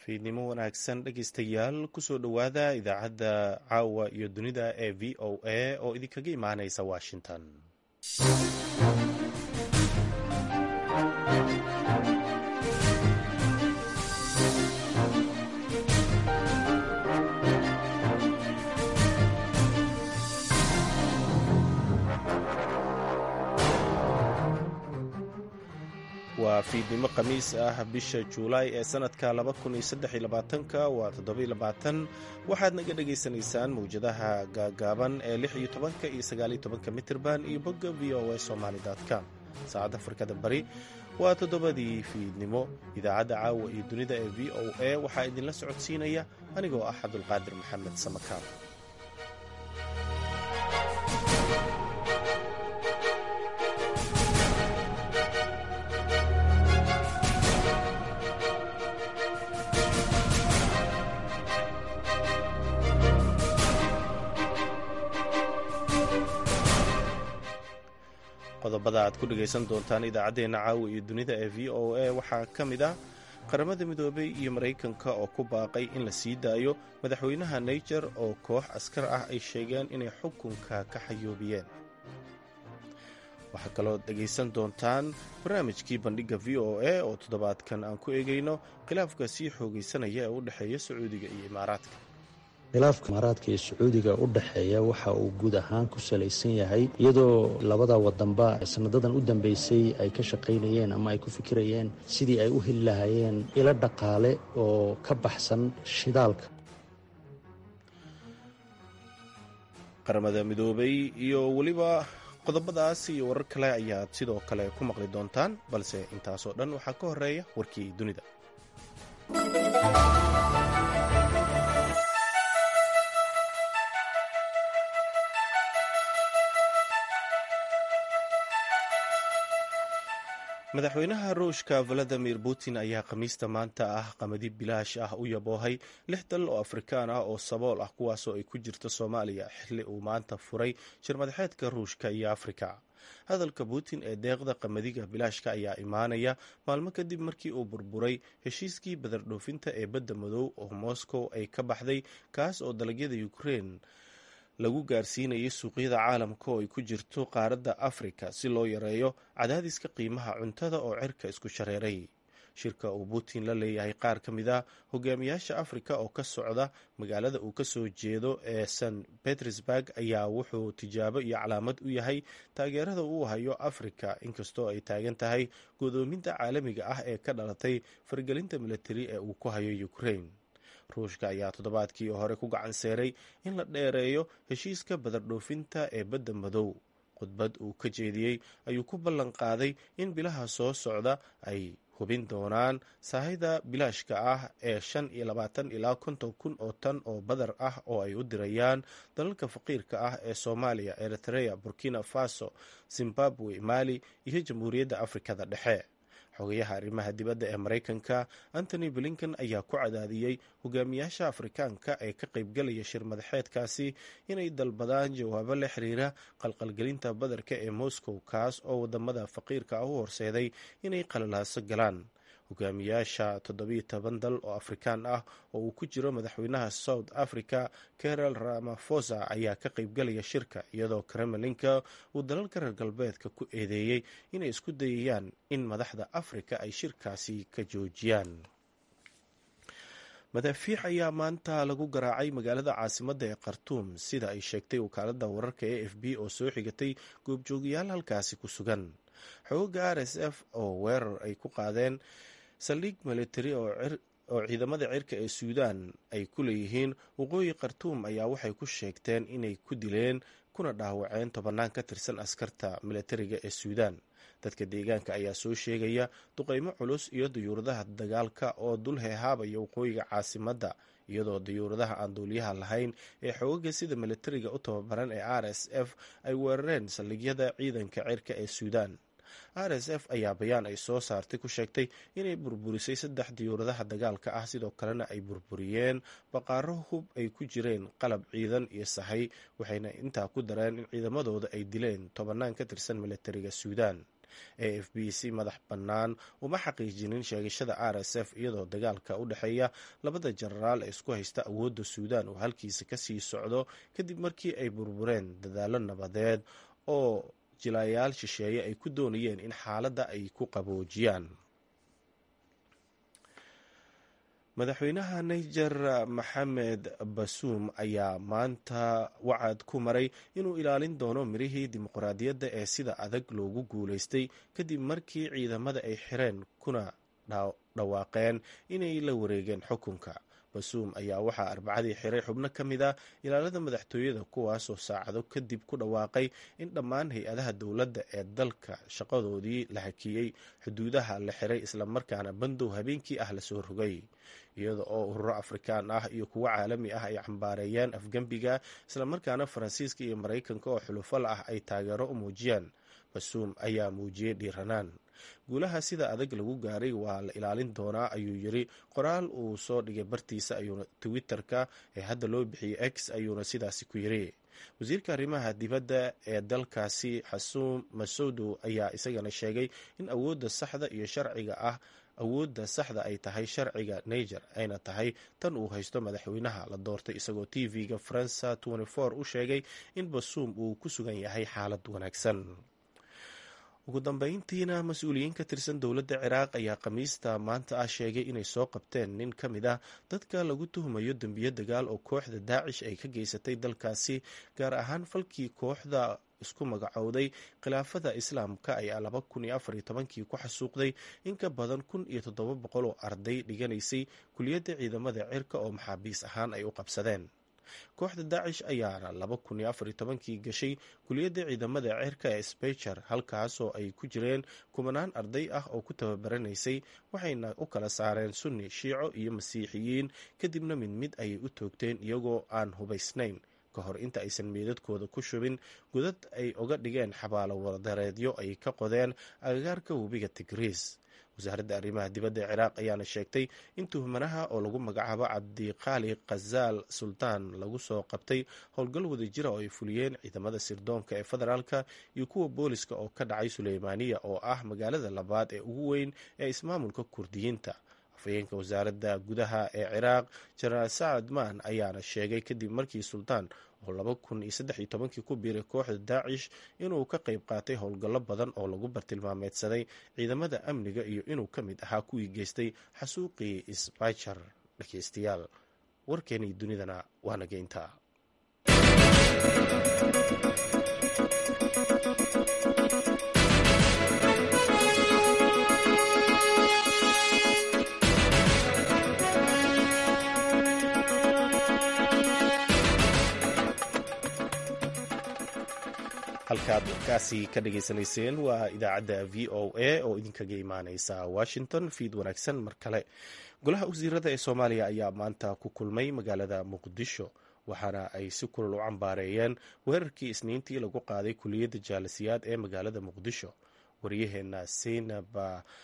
fiidnimo wanaagsan dhegeystayaal kusoo dhowaada idaacadda caawa iyo dunida ee v o a oo idinkaga imaaneysa washington waa fiidnimo khamiis ah bisha juulaay ee sanadka waa waxaad naga dhagaysanaysaan mawjadaha gaagaaban ee iyo mitirban iyo bogga v o a somalycom saacadda afrikada bari waa toddobadii fiidnimo idaacadda caawa iyo dunida ee v o a waxaa idinla socodsiinaya anigoo ah cabdulqaadir maxamed samakaal qodobada aad ku dhegaysan doontaan idaacaddeenna caawa iyo dunida ee v o a waxaa ka mid ah qaramada midoobay iyo maraykanka oo ku baaqay in la sii daayo madaxweynaha naijer oo koox askar ah ay sheegeen inay xukunka ka xayoobiyeen waxaa kaloo dhegaysan doontaan barnaamijkii bandhigga v o a oo toddobaadkan aan ku eegayno khilaafka sii xoogaysanaya ee u dhexeeya sacuudiga iyo imaaraadka khilaafka imaaraadka iyo sacuudiga u dhexeeya waxa uu guud ahaan ku salaysan yahay iyadoo labada wadanba sanadadan u dambeysay ay ka shaqaynayeen ama ay ku fikirayeen sidii ay u heli lahaayeen ilo dhaqaale oo ka baxsan shidaalka qaramada midoobay iyo weliba qodobadaas iyo warar kale ayaad sidoo kale ku maqli doontaan balse intaasoo dhan waxaa ka horeeya warkii dunida madaxweynaha ruushka valadimir putin ayaa khamiista maanta ah qamadi bilaash ah u yaboohay lix dal oo afrikaan ah oo sabool ah kuwaasoo ay ku jirto soomaaliya xilli uu maanta furay shirmadaxeedka ruushka iyo afrika hadalka putin ee deeqda qamadiga bilaashka ayaa imaanaya maalmo kadib markii uu burburay heshiiskii badardhoofinta ee badda madow oo moscow ay ka baxday kaas oo dalagyada ukrein lagu gaarsiinayay suuqyada caalamka oo ay ku jirto qaaradda afrika si loo yareeyo cadaadiska qiimaha cuntada oo cirka isku shareeray shirka uu putin la leeyahay qaar ka mid a hogaamiyaasha afrika oo ka socda magaalada uu kasoo jeedo ee st petersburg ayaa wuxuu tijaabo iyo calaamad u yahay taageerada uu hayo afrika inkastoo ay taagan tahay godoominta caalamiga ah ee ka dhalatay fargelinta militari ee uu ku hayo ukraine ruushka ayaa toddobaadkii hore ku gacan seeray in la dheereeyo heshiiska badardhoofinta ee badda madow khudbad uu ka jeediyey ayuu ku ballan qaaday in bilaha soo socda ay hubin doonaan saahida bilaashka ah ee shan iyo labaatan ilaa konton kun oo tan oo badar ah oo ay u dirayaan dalalka faqiirka ah ee soomaaliya eritrea burkina faso zimbabwe mali iyo jamhuuriyadda afrikada dhexe xogayaha arrimaha dibadda ee maraykanka antony blinken ayaa ku cadaadiyey hogaamiyaasha afrikaanka ee ka qaybgalaya shir madaxeedkaasi inay dalbadaan jawaabo la xiriira qalqalgelinta badarka ee moscow kaas oo wadamada faqiirka ah u horseeday inay qalalaaso galaan hogaamiyaasha toddobiyo toban dal oo afrikaan ah oo uu ku jiro madaxweynaha south africa carol ramafosa ayaa ka qaybgalaya shirka iyadoo kremlinka uu dalalka reer galbeedka ku eedeeyey inay isku dayayaan in madaxda afrika ay shirkaasi ka joojiyaan madaafiic ayaa maanta lagu garaacay magaalada caasimadda ee khartuum sida ay sheegtay wakaaladda wararka e f b oo soo xigatay goobjoogayaal halkaasi ku sugan xooga r s f oo weerar ay ku qaadeen saldhig militari oo ciidamada cirka ee suudaan ay ku leeyihiin waqooyi khartuum ayaa waxay ku sheegteen inay ku dileen kuna dhaawaceen tobannaan ka tirsan askarta militariga ee suudaan dadka deegaanka ayaa soo sheegaya duqeymo culus iyo dayuuradaha dagaalka oo dul heehaabaya waqooyiga caasimadda iyadoo dayuuradaha aan duuliyaha lahayn ee xoogaga sida militariga u tababaran ee r s f ay weerareen saldhigyada ciidanka cirka ee suudaan r s f ayaa bayaan ay soo saartay ku sheegtay inay burburisay saddex diyuuradaha dagaalka ah sidoo kalena ay burburiyeen baqaaro hub ay ku jireen qalab ciidan iyo sahay waxayna intaa ku dareen in ciidamadooda ay dileen tobannaan ka tirsan militariga suudaan a f b si madax bannaan uma xaqiijinin sheegashada r s f iyadoo dagaalka u dhexeeya labada jenaraal ee isku haysta awoodda suudaan uu halkiisa kasii socdo kadib markii ay burbureen dadaallo nabadeed oo jilayaal shisheeye ay ku doonayeen in xaaladda ay ku qaboojiyaan madaxweynaha niger maxamed basuum ayaa maanta wacad ku maray inuu ilaalin doono mirihii dimuqraadiyadda ee sida adag loogu guulaystay kadib markii ciidamada ay xireen kuna dhawaaqeen inay la wareegeen xukunka basuum ayaa waxaa arbacadii xiray xubno ka mid a ilaalada madaxtooyada kuwaasoo saacado kadib ku dhawaaqay in dhammaan hay-adaha dowladda ee dalka shaqadoodii la hakiyey xuduudaha la xiray islamarkaana bandow habeenkii ah lasoo rogay iyada oo ururo afrikaan ah iyo kuwo caalami ah ay cambaareeyeen afgembiga islamarkaana faransiiska iyo maraykanka oo xulufal ah ay taageero u muujiyeen basuum ayaa muujiyey dhiiranaan guulaha sida adag lagu gaaray waa la ilaalin doonaa ayuu yiri qoraal uu soo dhigay bartiisa ayuuna twitter-ka ee hadda loo bixiyey x ayuuna sidaasi ku yiri wasiirka arrimaha dibadda ee dalkaasi xasuum masuudu ayaa isagana sheegay in awoodda saxda iyo sharciga ah awoodda saxda ay tahay sharciga niger ayna tahay tan uu haysto madaxweynaha la doortay isagoo t v-ga faransa u sheegay in basuum uu ku sugan yahay xaalad wanaagsan ugu dambeyntiina mas-uuliyiin ka tirsan dowladda ciraaq ayaa khamiista maanta ah sheegay inay soo qabteen nin ka mid ah dadka lagu tuhumayo dembiyo dagaal oo kooxda daacish ay ka geysatay dalkaasi gaar ahaan falkii kooxda isku magacowday khilaafada islaamka ayaa laba kun iyo afar iyo tobankii ku xasuuqday in ka badan kun iyo toddoba boqol oo arday dhiganaysay kuliyadda ciidamada cirka oo maxaabiis ahaan ay u qabsadeen kooxda daacish ayaana laba kun iyo afar iyo tobankii gashay kuliyadda ciidamada cirka ee sbecher halkaasoo ay ku jireen kumanaan arday ah oo ku tababaranaysay waxayna u kala saareen sunni shiico iyo masiixiyiin kadibna mid mid ayay u toogteen iyagoo aan hubaysnayn ka hor inta aysan meedadkooda ku shubin godad ay oga dhigeen xabaalo wadareedyo ay ka qodeen agagaarka webiga tigriis wasaaradda arrimaha dibadda ee ciraaq ayaana sheegtay in tuhmanaha oo lagu magacaabo cabdiqaali khazaal sultaan lagu soo qabtay howlgal wadajira oo ay fuliyeen ciidamada sirdoonka ee federaalka iyo kuwa booliska oo ka dhacay suleymaaniya oo ah magaalada labaad ee ugu weyn ee ismaamulka kurdiyiinta afhayeenka wasaaradda gudaha ee ciraaq jenaraal sacad maan ayaana sheegay kadib markii sultaan oo laba kun iyo saddex iyo tobankii ku biiray kooxda daacish inuu ka qayb qaatay howlgallo badan oo lagu bartilmaameedsaday ciidamada amniga iyo inuu ka mid ahaa kuwii geystay xasuuqii sbajar dhegeystayaal warkeenii dunidana waana geyntaa halkaad warkaasi ka dhageysanayseen waa idaacadda v o a oo idinkaga imaaneysa washington fiid wanaagsan mar kale golaha wasiirada ee soomaaliya ayaa maanta ku kulmay magaalada muqdisho waxaana ay si kulal u cambaareeyeen weerarkii isniintii lagu qaaday kuliyadda jaalasiyaad ee magaalada muqdisho waryaheena seynab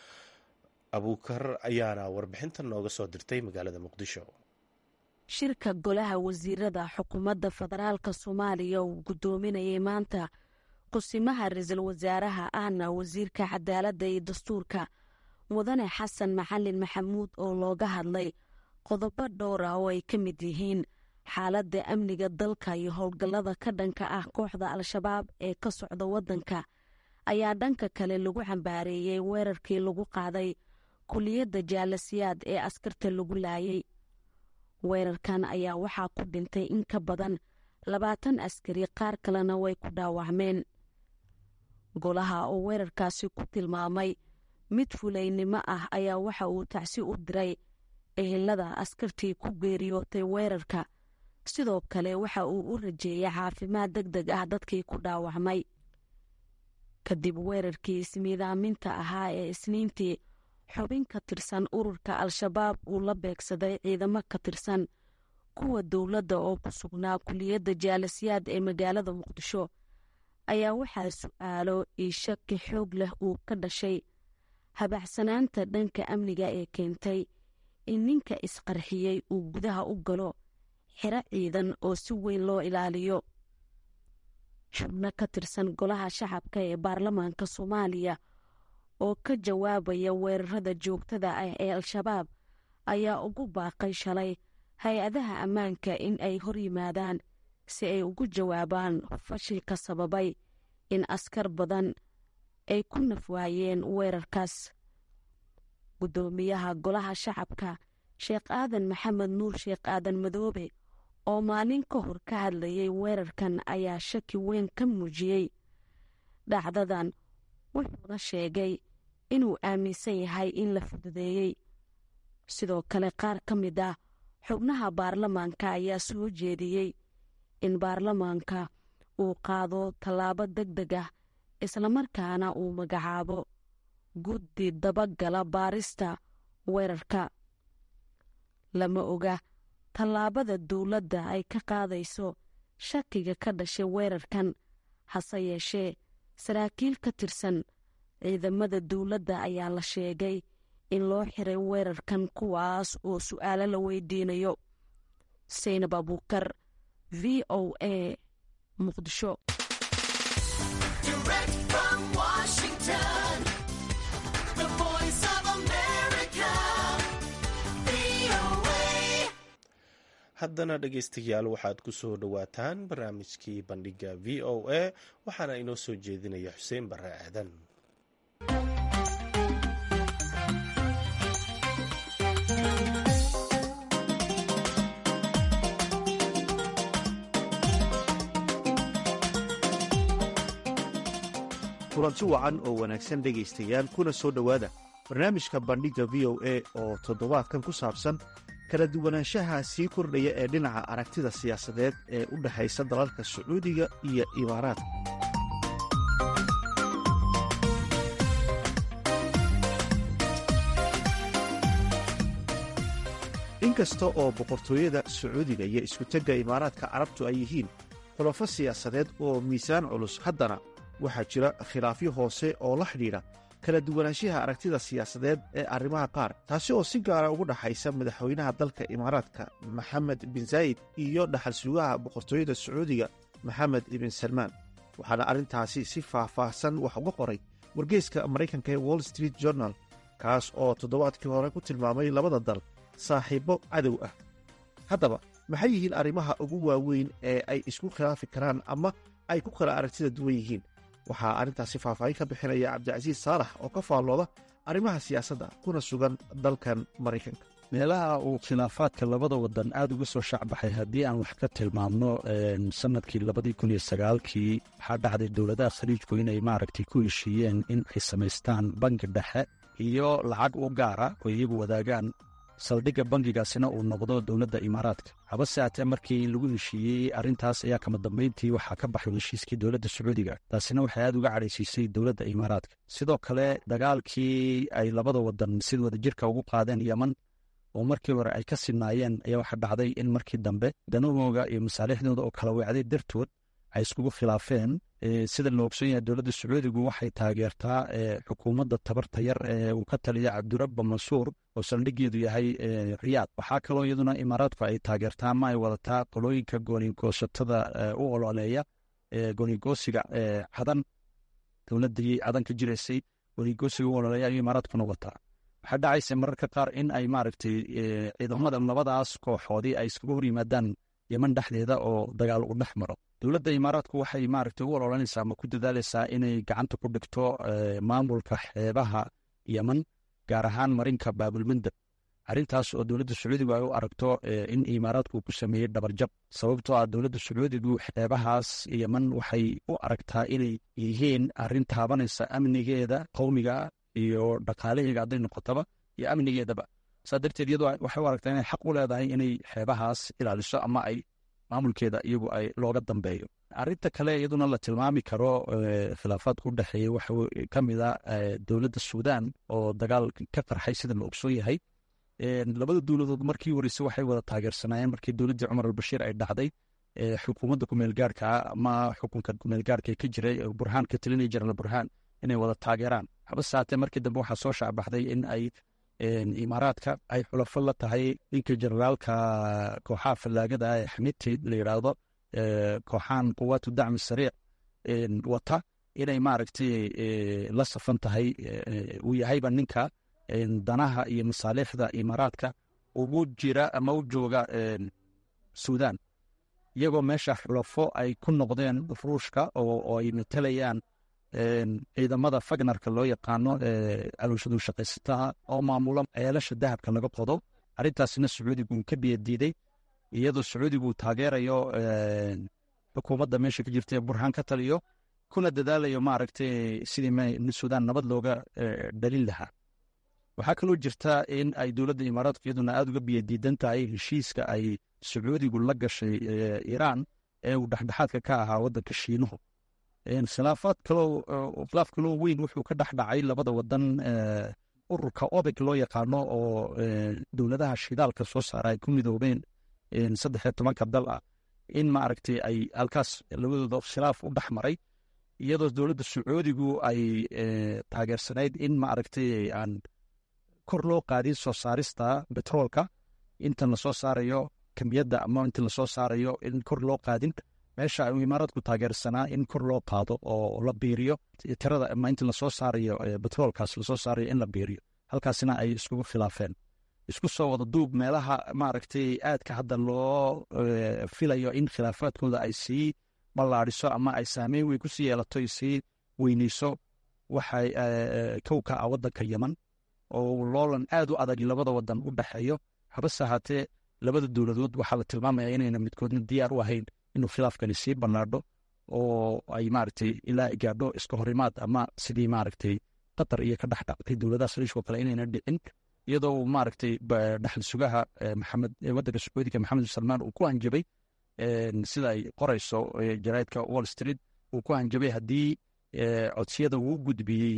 abuukar ayaana warbixintan nooga soo dirtay magaalada muqdisho shirka golaha wasiirada xukuumadda federaalka soomaaliya uu guddoominayay maanta qusimaha ra-iisul wasaaraha ahna wasiirka cadaaladda iyo dastuurka mudane xasan maxalin maxamuud oo looga hadlay qodobo dhowr ah oo ay ka mid yihiin xaaladda amniga dalka iyo howlgallada ka dhanka ah kooxda al-shabaab ee ka socda waddanka ayaa dhanka kale lagu cambaareeyey weerarkii lagu qaaday kuliyadda jaalasiyaad ee askarta lagu laayay weerarkan ayaa waxaa ku dhintay in ka badan labaatan askari qaar kalena way ku dhaawacmeen golaha oo weerarkaasi ku tilmaamay mid fulaynimo ah ayaa waxa uu tacsi u diray ehelada askartii ku geeriyootay weerarka sidoo kale waxa uu u rajeeyay caafimaad deg deg ah dadkii ku dhaawacmay kadib weerarkii ismiidaaminta ahaa ee isniintii xubin ka tirsan ururka al-shabaab uu la beegsaday ciidamo ka tirsan kuwa dowladda oo ku sugnaa kuliyadda jaalasiyaad ee magaalada muqdisho ayaa waxaa su-aalo iyo shaki xoog leh uu ka dhashay habacsanaanta dhanka amniga ee keentay in ninka isqarxiyey uu gudaha u galo xero ciidan oo si weyn loo ilaaliyo xubno ka tirsan golaha shacabka ee baarlamaanka soomaaliya oo ka jawaabaya weerarada joogtada ah ee al-shabaab ayaa ugu baaqay shalay hay-adaha ammaanka in ay hor yimaadaan si ay ugu jawaabaan fashilka sababay in askar badan ay ku nafwaayeen weerarkaas guddoomiyaha golaha shacabka sheekh aadan maxamed nuur sheekh aadan madoobe oo maalin ka hor ka hadlayay weerarkan ayaa shaki weyn ka muujiyey dhacdadan wuxuuna sheegay inuu aaminsan yahay in la fududeeyey sidoo kale qaar ka mid ah xubnaha baarlamaanka ayaa soo jeediyey in baarlamaanka uu qaado tallaabo deg deg ah islamarkaana uu magacaabo guddi dabagala baarista weerarka lama oga tallaabada dowladda ay ka qaadayso shakiga ka dhashay weerarkan hase yeeshee saraakiil ka tirsan ciidamada dowladda ayaa la sheegay in loo xiray weerarkan kuwaas oo su'aalo la weydiinayo saynab abuukar v o a muqdisho haddana dhegaystayaal waxaad ku soo dhowaataan barnaamijkii bandhiga v o a waxaana inoo soo jeedinaya xuseen barre aadan kulanti wacan oo wanaagsan dhegaystayaal kuna soo dhowaada barnaamijka bandhigga v o a oo toddobaadkan ku saabsan kala duwanaanshaha sii kordhaya ee dhinaca aragtida siyaasadeed ee u dhexaysa dalalka sacuudiga iyo imaaraadka inkasta oo boqortooyada sacuudiga iyo iskutegga imaaraadka carabtu ay yihiin xulafo siyaasadeed oo miisaan culus haddana waxaa jira khilaafyo hoose oo la xidhiidha kala duwanaanshaha aragtida siyaasadeed ee arrimaha qaar taasi oo si gaara ugu dhaxaysa madaxweynaha dalka imaaraadka maxamed bin zaayid iyo dhaxal sugaha boqortooyada sacuudiga maxamed ibn salmaan waxaana arrintaasi si faah-faahsan wax uga qoray wargeyska maraykanka ee wall street journal kaas oo toddobaadkii hore ku tilmaamay labada dal saaxiibbo cadow ah haddaba maxay yihiin arrimaha ugu waaweyn ee ay isku khilaafi karaan ama ay ku kala aragtida duwan yihiin waxaa arrintaasi faahfaahin ka bixinaya cabdicasiis saalax oo ka faallooda arrimaha siyaasadda kuna sugan dalkan maraykanka meelaha uu khilaafaadka labada wadan aada uga soo shacbaxay haddii aan wax ka tilmaamno sanadkii labadii kun iyo sagaalkii waxaa dhacday dowladaha khaliijku inay maaragtay ku heshiiyeen in ay samaystaan bangi dhexe iyo lacag u gaara oo iyagu wadaagaan saldhigga bangigaasina uu noqdo dowladda imaaraadka habase haatee markii lagu heshiiyey arrintaas ayaa kama dambayntii waxaa ka baxay heshiiskii dowladda sacuudiga taasina waxay aad uga cadhaysiisay dowladda imaaraadka sidoo kale dagaalkii ay labada wadan sida wadajirka ugu qaadeen yeman oo markii hore ay ka sinaayeen ayaa waxaa dhacday in markii dambe danahooga iyo masaalixdooda oo kala weecday dartood ay iskugu khilaafeen sida la ogson yahay dowladda sacuudigu waxay taageertaa xukuumadda tabarta yar ee uu ka taliya cabdirabba mansuur oo saldhigeedu yahay riyaad waxaa kaloo iyaduna imaaraadku ay taageertaa ama ay wadataa qolooyinka goonigoosatada u ololeeya goonigoosiga cadan dowladii cadan ka jiraysay goonigoosiga u ololeeya ayuu imaaraadkuna wataa waxaa dhacaysa mararka qaar in ay maaragtay ciidamada labadaas kooxoodii ay iskaga hor yimaadaan yeman dhexdeeda oo dagaal u dhex maro dowladda imaaraadku waxay maaragtay ugu ololanaysaa ama ku dadaalaysaa inay gacanta ku dhigto maamulka xeebaha yeman gaar ahaan marinka baabulmandab arrintaas oo dowladda sacuudigu ay u aragto in imaaraadku ku sameeyey dhabarjab sababtoo ah dowladda sacuudigu xeebahaas yeman waxay u aragtaa inay yihiin arrin taabanaysa amnigeeda qowmiga iyo dhaqaalaheega hadday noqotaba iyo amnigeedaba saa darteed iyadu waxay u aragtaa inay xaq u leedahay inay xeebahaas ilaaliso ama ay maamulkeeda iyagu ay looga dambeeyo arrinta kale iyaduna la tilmaami karo khilaafaadka u dhexeeya waxa ka mid a dowladda suudaan oo dagaal ka qarxay sida la ogsoon yahay labada dowladood markii horeyse waxay wada taageersanaayeen markii dowladdii cumar albashiir ay dhacday xukuumadda kumeelgaarka ama xukunka kumeelgaarka ka jiray burhaan ka talinaya jenaraal burhaan inay wada taageeraan habase haatee markii dambe waxaa soo shaacbaxday in ay imaaraadka ay xulafo la tahay ninka generaalka kooxaha fallaagada ee xamidti la yidhaahdo kooxahan quwaatu dacmi sariic wata inay maaragtay la safan tahay uu yahayba ninka danaha iyo masaaliixda imaaraadka ugu jira ama u jooga suudan iyagoo meesha xulafo ay ku noqdeen ruushka oo ay matalayaan ciidamada fagnarka loo yaqaano alowshadu shaqaysataha oo maamula ceelasha dahabka laga qodo arrintaasina sacuudigu uu ka biyadiiday iyadoo sacuudigu taageerayo xukuumadda meesha ka jirta ee burhaan ka taliyo kuna dadaalayo maaragtay sidii suudaan nabad looga dhalin lahaa waxaa kaloo jirta in ay dowladda imaaraadku iyaduna aada uga biyadiidan tahay heshiiska ay sacuudigu la gashay iiraan ee uu dhexdhexaadka ka ahaa waddanka shiinuhu khilaafaad kaloo khilaaf kaloo weyn wuxuu ka dhex dhacay labada wadan ururka obeg loo yaqaano oo dowladaha shidaalka soo saara ay ku midoobeen saddex iyo tobanka dal ah in maaragtay ay halkaas labadooda khilaaf u dhex maray iyadoo dowladda sacuudigu ay taageersanayd in maaragtay aan kor loo qaadin soo saarista betroolka intan lasoo saarayo kamiyadda ama inta lasoo saarayo in kor loo qaadin meesha uu imaaraadku taageersanaa in kor loo qaado oo la biiriyo tirada ama inta lasoo saarayo betroolkaas lasoo saarayo in la biiriyo halkaasina ay iskugu khilaafeen isku soo wada duub meelaha maaragtay aadka hadda loo filayo in khilaafaadkooda ay sii ballaadiso ama ay saameyn weyn ku sii yeelato sii weyneyso waxay kowka ah waddanka yeman oo loolan aad u adag labada wadan u dhexeeyo habase ahaatee labada dowladood waxaa la tilmaamaya inayna midkoodna diyaar u ahayn inuu khilaafkani sii bannaadho oo ay maaragtay ilaa gaadho iska horimaad ama sidii maaragtay qatar iyo ka dhex dhactay dowladaha saliishkoo kale inayna dhicin iyadoo maaragtay dhaxal sugaha maxamed waddanka sacuudiga maxamed bin salmaan uu ku hanjabay sida ay qorayso jaraidka wall street uu ku hanjabay haddii codsiyada uu gudbiyey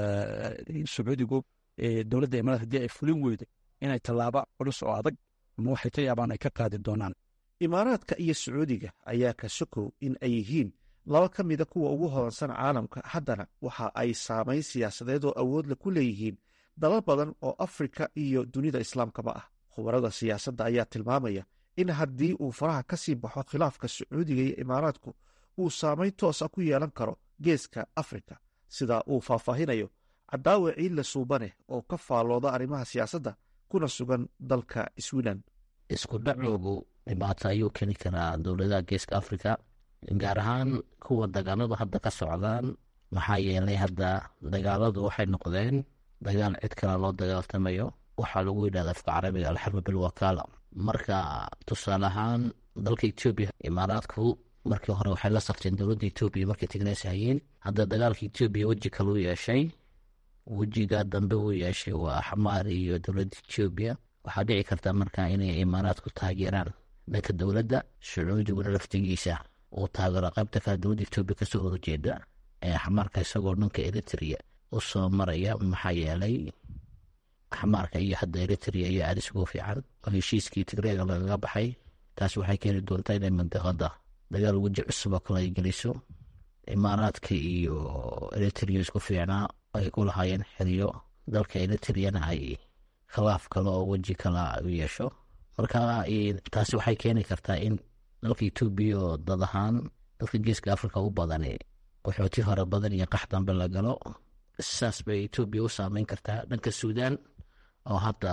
sacuudigu dowladda imaaraad haddii ay fulin weydo inay tallaabo culus oo adag ama waxay ka yaabaan ay ka qaadi doonaan imaaraadka iyo sacuudiga ayaa ka sokow in ay yihiin laba ka mida kuwa ugu hodansan caalamka haddana waxa ay saamayn siyaasadeed oo awoodla ku leeyihiin dalal badan oo afrika iyo dunida islaamkaba ah khubarada siyaasadda ayaa tilmaamaya in haddii uu faraha ka sii baxo khilaafka sacuudiga iyo imaaraadku uu saamayn toosa ku yeelan karo geeska afrika sida uu faahfaahinayo cadaawe ciidle suubaneh oo ka faallooda arrimaha siyaasadda kuna sugan dalka swilan isku dhacoogu dhibaato ayuu keeni karaa dowladaha geeska afrika gaar ahaan kuwa dagaaladu hadda ka socdaan maxaa yeelay hadda dagaaladu waxay noqdeen dagaal cid kale loo dagaaltamayo waxaa lagu yidhahda afka carabiga alxarba bilwakaala marka tusaale ahaan dalka etoobiya imaaraadku markii hore waxay la safteen dowladda etoobiya markay tigneeshayeen hadda dagaalka etoobiya weji kale u yeeshay wejiga dambe uu yeeshay waa xamaar iyo dowladda etoobiya waxaa dhici karta marka inay imaaraadku taageeraan dhanka dowladda sacuudiguna laftigiisa uu taageero qaybta kale dowladda etoobiya kasoo horjeeda ee xamaarka isagoo dhanka eritrea u soo maraya maxaa yeelay xamaarka iyo hadda eritrea iyo aada isugu fiican oo heshiiskii tigreega lagaga baxay taas waxay keeni doontaa inay mandiqada dagaal weji cusub oo kale ay geliso imaaraadka iyo eritrea isku fiicnaa ay ku lahaayeen xiriyo dalka eritreana ay khilaaf kale oo weji kala u yeesho marka taasi waxay keeni kartaa in dalka etoobiya oo dad ahaan dalka geeska afrika u badani qaxooti hore badan iyo qax dambe la galo saas bay etoobiya u saameyn kartaa dhanka suudan oo hadda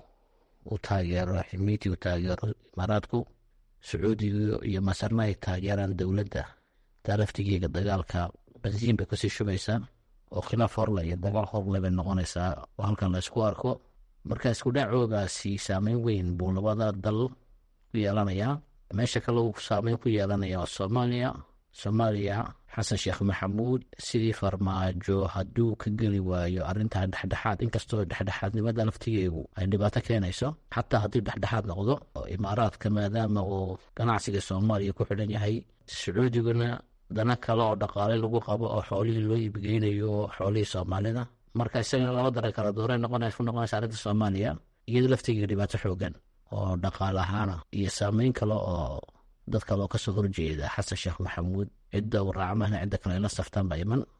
uu taageero ximiiti u taageero imaaraadku sacuudiga iyo masarna ay taageeraan dowladda taa laftigeega dagaalka bansiin bay kasii shubaysaa oo khilaaf horle iyo dagaal horle bay noqonaysaa oo halkan la isku arko marka isku dhacoogaasi saameyn weyn buu labada dal ku yeelanayaa meesha kale uu saameyn ku yeelanaya waa soomaaliya soomaaliya xasan sheekh maxamuud sidii farmaajo hadduu ka geli waayo arrintaa dhexdhexaad inkastoo dhexdhexaadnimada laftigeegu ay dhibaato keenayso xataa haddii dhexdhexaad noqdo imaaraadka maadaama uu ganacsiga soomaaliya ku xidhan yahay sacuudiguna dana kale oo dhaqaale lagu qabo oo xoolihii loo iibgeynayo xoolihii soomaalida marka isagana laba dara kala doore noqonaysa ku noqonaysa arrinta soomaaliya iyado laftigeega dhibaato xoogan oo dhaqaale ahaana iyo saameyn kale oo dad kale oo kasoo horjeeda xasan sheekh maxamuud cidda uu raacmahna cidda kale ila saftaan ba iman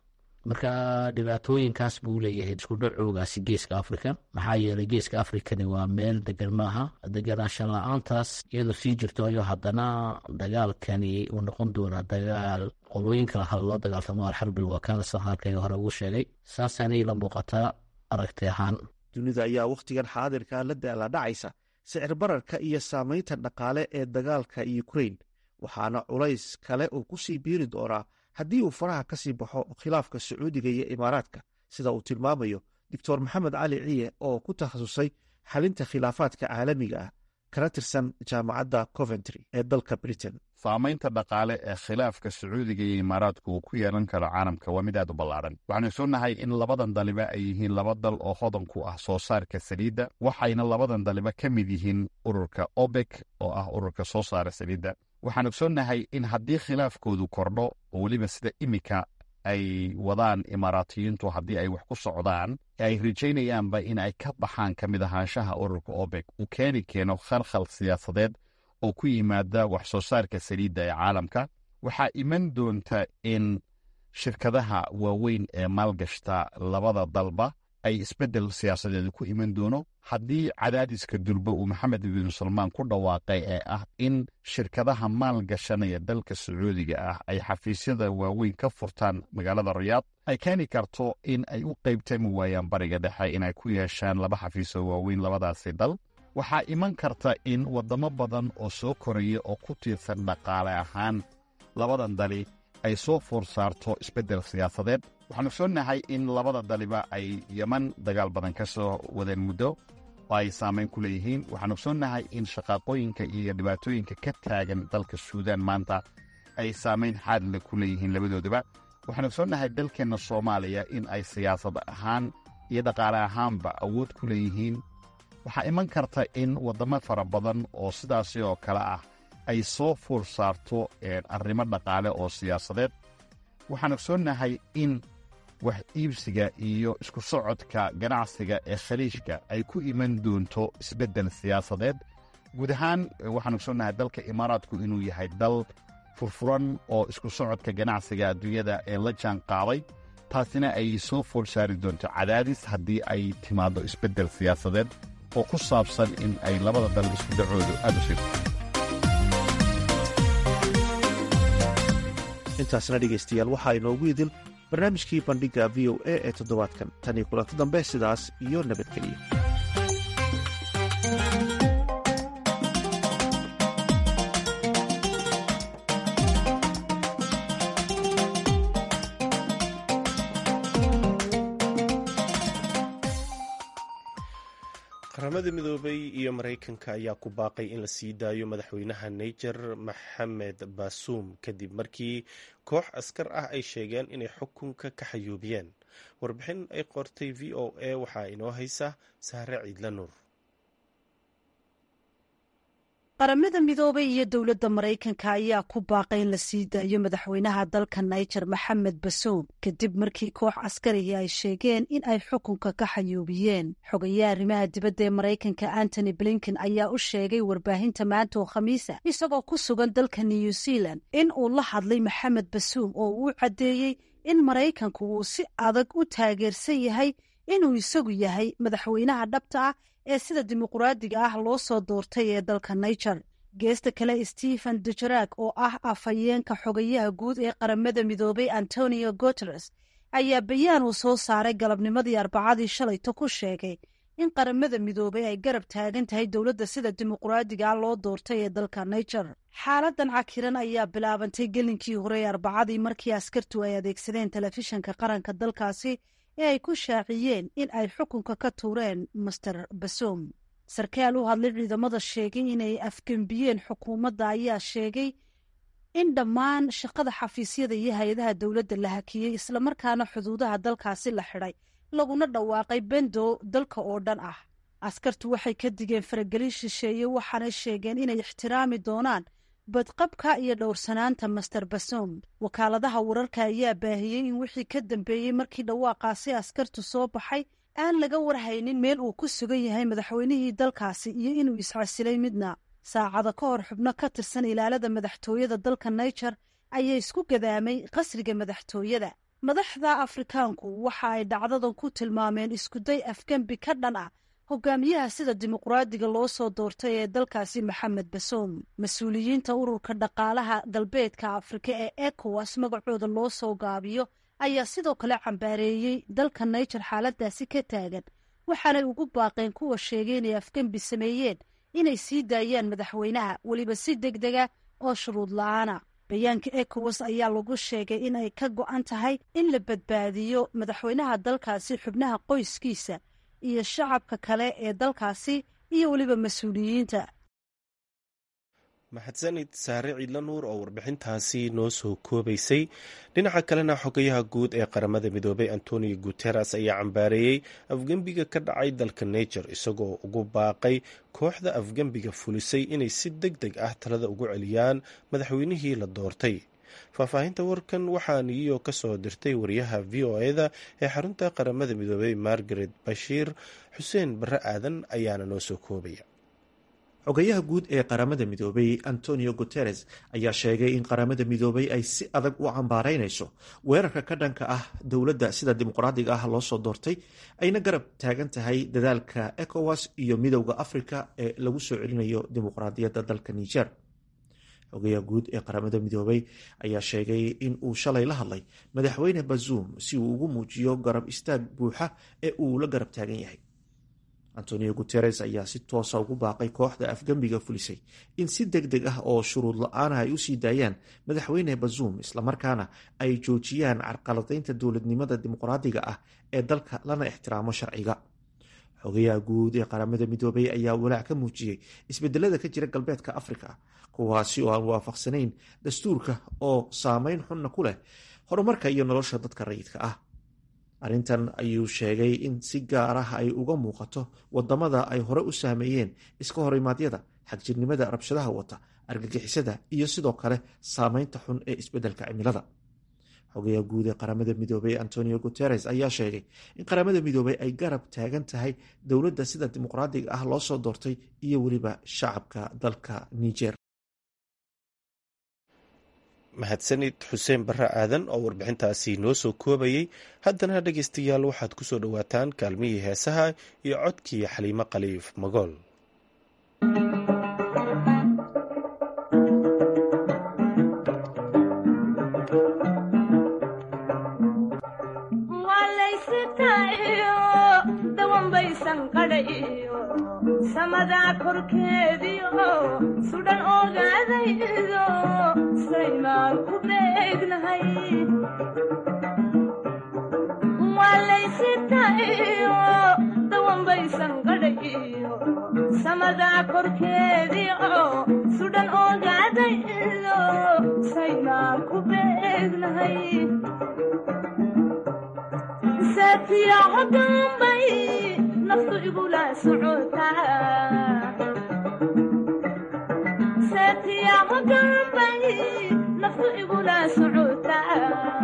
marka dhibaatooyinkaas buu leeyahay isku dhacoogaasi geeska africa maxaa yeelay geeska africani waa meel degan maaha deganaanshan la-aantaas iyadoo sii jirto ayuu haddana dagaalkani uu noqon doonaa dagaal qolooyinka loo dagaaltamo alxarbil wakaala sida halkayga hore ugu sheegay saasaanay la muuqataa aragti ahaan dunida ayaa wakhtigan xaadirka la daala dhacaysa sicir bararka iyo saamaynta dhaqaale ee dagaalka ukrain waxaana culays kale uu ku sii biiri doonaa haddii uu faraha ka sii baxo khilaafka sacuudiga iyo imaaraadka sida uu tilmaamayo doctor maxamed cali ciye oo ku takhasusay xalinta khilaafaadka caalamiga ah kana tirsan jaamacadda coventry ee dalka britain saamaynta dhaqaale ee khilaafka sacuudiga iyo imaaraadku uu ku yeelan karo caalamka waa mid aad u ballaaran waxaanu soonahay in labadan daliba ay yihiin laba dal oo hodan ku ah soo saarka saliidda waxayna labadan daliba ka mid yihiin ururka obek oo ah ururka soo saara saliidda waxaan ogsoonnahay in haddii khilaafkoodu kordho oo weliba sida imika ay wadaan imaaraatiyiintu haddii ay wax ku socdaan ay rajaynayaanba in ay ka baxaan ka mid ahaanshaha ururka obek uu keeni keeno khalkhal siyaasadeed oo ku yimaada wax soo saarka saliidda ee caalamka waxaa iman doonta in shirkadaha waaweyn ee maalgashta labada dalba ay isbeddel siyaasadeed ku iman doono haddii cadaadiska durba uu maxamed bin salmaan ku dhawaaqay ee ah in shirkadaha maalgashanaya dalka sacuudiga ah ay xafiisyada waaweyn ka furtaan magaalada riyaad ay keeni karto in ay u qeybtami waayaan bariga dhexe inay ku yeeshaan laba xafiisoo waaweyn labadaasi dal waxaa iman karta in waddamo badan oo soo koraya oo ku tiirsan dhaqaale ahaan labadan dali ay soo foor saarto isbeddel siyaasadeed waxaanu soonahay in labada daliba ay yeman dagaal badan ka soo wadeen muddo oo ay saamayn ku leeyihiin waxaanu soonahay in shaqaaqooyinka iyo dhibaatooyinka ka taagan dalka suudaan maanta ay saamayn xaadle ku leeyihiin labadoodaba waxaanu soonahay dalkeenna soomaaliya in ay siyaasad ahaan iyo dhaqaale ahaanba awood ku leeyihiin waxaa iman karta in waddamo fara badan oo sidaasi oo kale ah ay soo fuur saarto arrimo dhaqaale oo siyaasadeed waxaan ogsoonnahay in wax iibsiga iyo isku socodka ganacsiga ee khaliijka ay ku iman doonto isbeddel siyaasadeed guud ahaan waxaan ogsoonnahay dalka imaaraadku inuu yahay dal furfuran oo isku socodka ganacsiga adduunyada ee la jaan qaaday taasina ay soo foor saari doonto cadaadis haddii ay timaaddo isbeddel siyaasadeed oo ku saabsan in ay labada dal isku dhacoodu aad u sirto intaasna dhegaystayaal waxaa inoogu idil barnaamijkii bandhigga v o a ee toddobaadkan tan iyo kulanti dambe sidaas iyo nabadgeliya qaramada midoobay iyo maraykanka ayaa ku baaqay in la sii daayo madaxweynaha niger maxamed baasuum kadib markii koox askar ah ay sheegeen inay xukunka ka xayuubiyeen warbixin ay qortay v o a waxaa inoo haysa sahre ciidla nuur qaramada midoobay iyo dowladda maraykanka ayaa ku baaqay in la sii daayo madaxweynaha dalka niger maxamed basoum kadib markii koox askarihi ay sheegeen in ay xukunka ka xayuubiyeen xogayaa arrimaha dibadda ee maraykanka antony blinken ayaa u sheegay warbaahinta maanta oo khamiisa isagoo ku sugan dalka new zealand in uu la hadlay maxamed basoum oo uu caddeeyey in maraykanku uu si adag u taageersan yahay inuu isagu yahay madaxweynaha dhabta ah ee sida dimuquraadiga ah loo soo doortay ee dalka niger geesta kale stephen dujarak oo ah afhayeenka xogayaha guud ee qaramada midoobay antonio guteres ayaa bayaan uu soo saaray galabnimadii arbacadii shalayto ku sheegay in qaramada midoobay ay garab taagan tahay dowladda sida dimuquraadiga ah loo doortay ee dalka niger xaaladan cakiran ayaa bilaabantay gelinkii hore ee arbacadii markii askartu ay adeegsadeen telefishanka qaranka dalkaasi ee ay ku shaaciyeen in ay xukunka ka tuureen master basoum sarkaal u hadlay ciidamada sheegay inay afgembiyeen xukuumadda ayaa sheegay in dhammaan shaqada xafiisyada iyo hay-adaha dowladda la hakiyey islamarkaana xuduudaha dalkaasi la xidhay laguna dhawaaqay bendo dalka oo dhan ah askartu waxay ka digeen faragelin shisheeye waxaanay sheegeen inay ixtiraami doonaan badqabka iyo dhowrsanaanta master basoum wakaaladaha wararka ayaa baahiyey in wixii ka dambeeyey markii dhawaaqaasi askartu soo baxay aan laga warhaynin meel uu ku sugan yahay madaxweynihii dalkaasi iyo inuu iscasilay midna saacada ka hor xubno ka tirsan ilaalada madaxtooyada dalka niger ayaa isku gadaamay qasriga madaxtooyada madaxda afrikaanku waxa ay dhacdadan ku tilmaameen iskuday afgembi ka dhan ah hogaamiyaha sida dimuqraadiga loo soo doortay ee dalkaasi maxamed basoom mas-uuliyiinta ururka dhaqaalaha galbeedka afrika ee ecowas magacooda loo soo gaabiyo ayaa sidoo kale cambaareeyey dalka naijer xaaladaasi ka taagan waxaanay ugu baaqeen kuwa sheegay inay afgembi sameeyeen inay sii daayaan madaxweynaha weliba si deg dega oo shuruud la-aana bayaanka ecowas ayaa lagu sheegay in ay ka go-an tahay in la badbaadiyo madaxweynaha dalkaasi xubnaha qoyskiisa iyo shacabka kale ee dalkaasi iyo weliba mas-uuliyiinta maxadsanid saare ciidla nuur oo warbixintaasi noo soo koobaysay dhinaca kalena xogayaha guud ee qaramada midoobay antonio guteres ayaa cambaareeyey afgembiga ka dhacay dalka niger isagoo ugu baaqay kooxda afgembiga fulisay inay si deg deg ah talada ugu celiyaan madaxweynihii la doortay faahfaahinta warkan waxaa niyo ka soo dirtay wariyaha v o eda ee xarunta qaramada midoobay margaret bashiir xuseen barre aadan ayaana noo soo koobaya xogayaha guud ee qaramada midoobay antonio guteres ayaa sheegay in qaramada midoobay ay si adag u cambaaraynayso weerarka ka dhanka ah dowladda sida dimuqraadiga ah loo soo doortay ayna garab taagan tahay dadaalka ecowas iyo midowda africa ee lagu soo celinayo dimuqraadiyadda dalka niger xogayaha guud ee qaramada midoobay ayaa sheegay in uu shalay la hadlay madaxweyne bazuum si uu ugu muujiyo garab istaag buuxa ee uu la garab taagan yahay antonio guteres ayaa si toosa ugu baaqay kooxda afgembiga fulisay in si deg deg ah oo shuruud la-aana ay usii daayaan madaxweyne bazuum islamarkaana ay joojiyaan carqaladaynta dowladnimada dimuqraadiga ah ee dalka lana ixtiraamo sharciga xogayaha guud ee qaramada midoobay ayaa walaac ka muujiyey isbedelada ka jira galbeedka afrika kuwaasi oo aan waafaqsanayn dastuurka oo saameyn xunna ku leh horumarka iyo nolosha dadka rayidka ah arrintan ayuu sheegay in si gaar ah ay uga muuqato wadamada ay hore u saameeyeen iska horimaadyada xagjirnimada rabshadaha wata argagixisada iyo sidoo kale saameynta xun ee isbedelka cimilada xogayaha guud ee qaramada midoobey antonio guteres ayaa sheegay in qaramada midoobey ay garab taagan tahay dowladda sida dimuqraadiga ah loo soo doortay iyo weliba shacabka dalka niger mahadsanid xuseen barre aadan oo warbixintaasi noo soo koobayey haddana dhegaystayaal waxaad ku soo dhowaataan kaalmihii heesaha iyo codkii xaliimo khaliif magool samadaa korkeediio sudhan ogaadaydo saymaan ku beegnahay waalaysitayo dawanbaysan gadhayo samadaa korkeediio sudhan ogaadaydo saymaan ku beegnahay saatiyaco dambay naftu igula socotasaatiyaco dambay naftu igula socotaa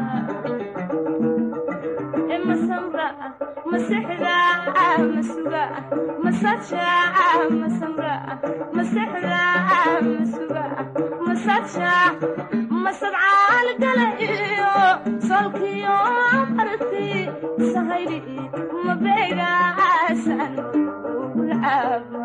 masamra masexda masuga masaja masamra masexda masuga masaja masadcaal gala iyo solkiyo marti sahayli mabeegaasan ugulcaaba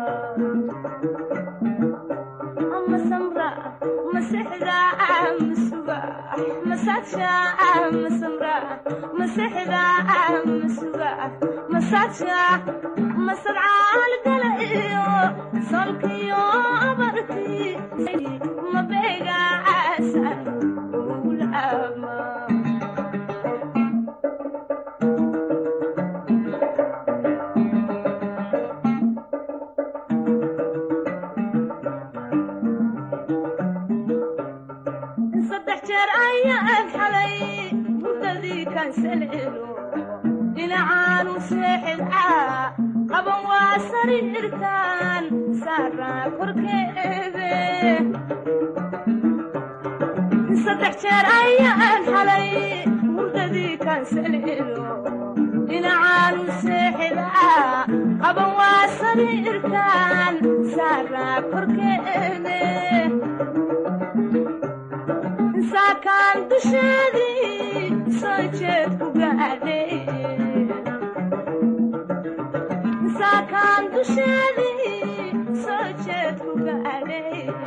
masamra masexda masuga masaja masamra masexda masuga masaja masadcaal gala iyo solkiyo marti mabeegaasan ugulcaaba dhinacaanu seexidcaa qaban waa sariirtaan saaraa korkeede saddex jeer ayaan xalay hurdadii kaansalelo dhinacaanu seexidcaa qaban waa sariirtaan saaraa korkeede saakaan dusheedii soo jeed ku gaadhe saakaan dusheedii soo jeed ku gaadhe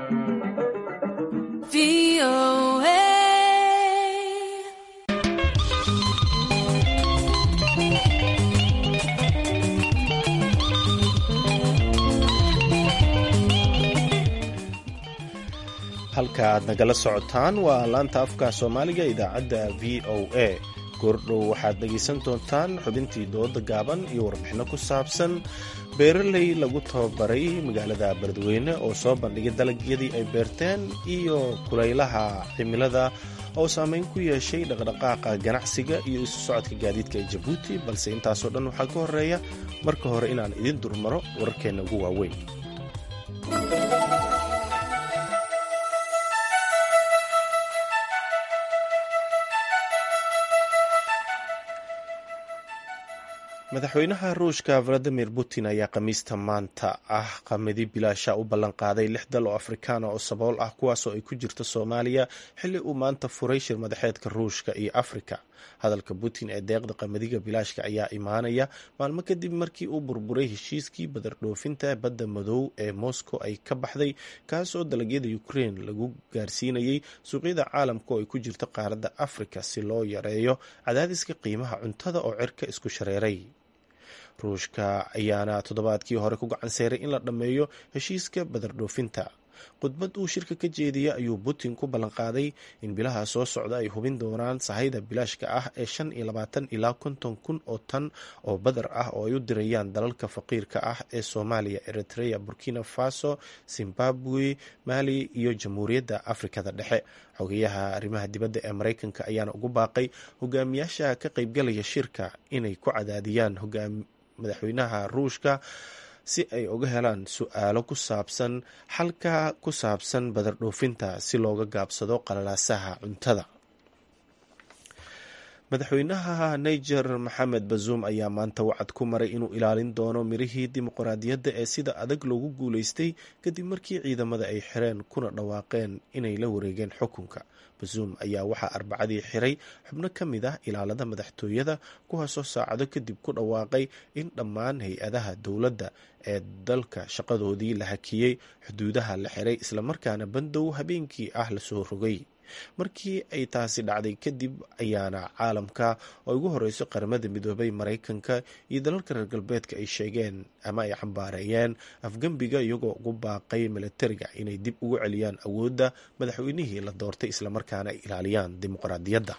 halka aad nagala socotaan waa laanta afka soomaaliga idaacadda v o a goordhow waxaad dhegaysan doontaan xubintii dooda gaaban iyo warbixinno ku saabsan beeraley lagu tababaray magaalada beledweyne oo soo bandhigay dalagyadii ay beerteen iyo kulaylaha cimilada oo saameyn ku yeeshay dhaqdhaqaaqa ganacsiga iyo isu socodka gaadiidka ee jabuuti balse intaasoo dhan waxaa ka horeeya marka hore inaan idin durmaro wararkeenna ugu waaweyn madaxweynaha ruushka valadimir putin ayaa khamiista maanta ah qamadi bilaasha u ballanqaaday lix dal oo afrikaana oo sabool ah kuwaasoo ay ku jirto soomaaliya xilli uu maanta furay shir madaxeedka ruushka iyo afrika hadalka putin ee deeqda qamadiga bilaashka ayaa imaanaya maalmo kadib markii uu burburay heshiiskii badardhoofinta badda madow ee moscow ay ka baxday kaasoo dalagyada ukrein lagu gaarsiinayay suuqyada caalamka oo ay ku jirto qaaradda afrika si loo yareeyo cadaadiska qiimaha cuntada oo cirka isku shareeray ruushka ayaana toddobaadkii hore ku gacan seeray in la dhammeeyo heshiiska badardhoofinta khudbad uu shirka ka jeediyey ayuu putin ku ballanqaaday in bilaha soo socda ay hubin doonaan sahayda bilaashka ah ee shan iyo labaatan ilaa konton kun oo tan oo badar ah oo ay u dirayaan dalalka faqiirka ah ee soomaaliya eritrea burkina faso zimbabwe mali iyo jamhuuriyadda afrikada dhexe xogeyaha arrimaha dibadda ee mareykanka ayaana ugu baaqay hogaamiyaasha ka qaybgalaya shirka inay ku cadaadiyaan madaxweynaha ruushka si ay uga helaan su-aalo ku saabsan xalka ku saabsan badardhoofinta si looga gaabsado qalalaasaha cuntada madaxweynaha niger maxamed bazuum ayaa maanta wacad ku maray inuu ilaalin doono mirihii dimuqraadiyadda ee sida adag loogu guuleystay kadib markii ciidamada ay xireen kuna dhawaaqeen inay la wareegeen xukunka bazuum ayaa waxaa arbacadii xiray xubno ka mid ah ilaalada madaxtooyada kuwaasoo saacado kadib ku dhawaaqay in dhammaan hay-adaha dowladda ee dalka shaqadoodii la hakiyey xuduudaha la xiray islamarkaana bandow habeenkii ah lasoo rogay markii ay taasi dhacday kadib ayaana caalamka oo ugu horeyso qaramada midoobay maraykanka iyo dalalka reer galbeedka ay sheegeen ama ay xambaareeyeen afgembiga iyagoo ugu baaqay milatariga inay dib ugu celiyaan awoodda madaxweynihii la doortay islamarkaana ay ilaaliyaan dimuqraadiyadda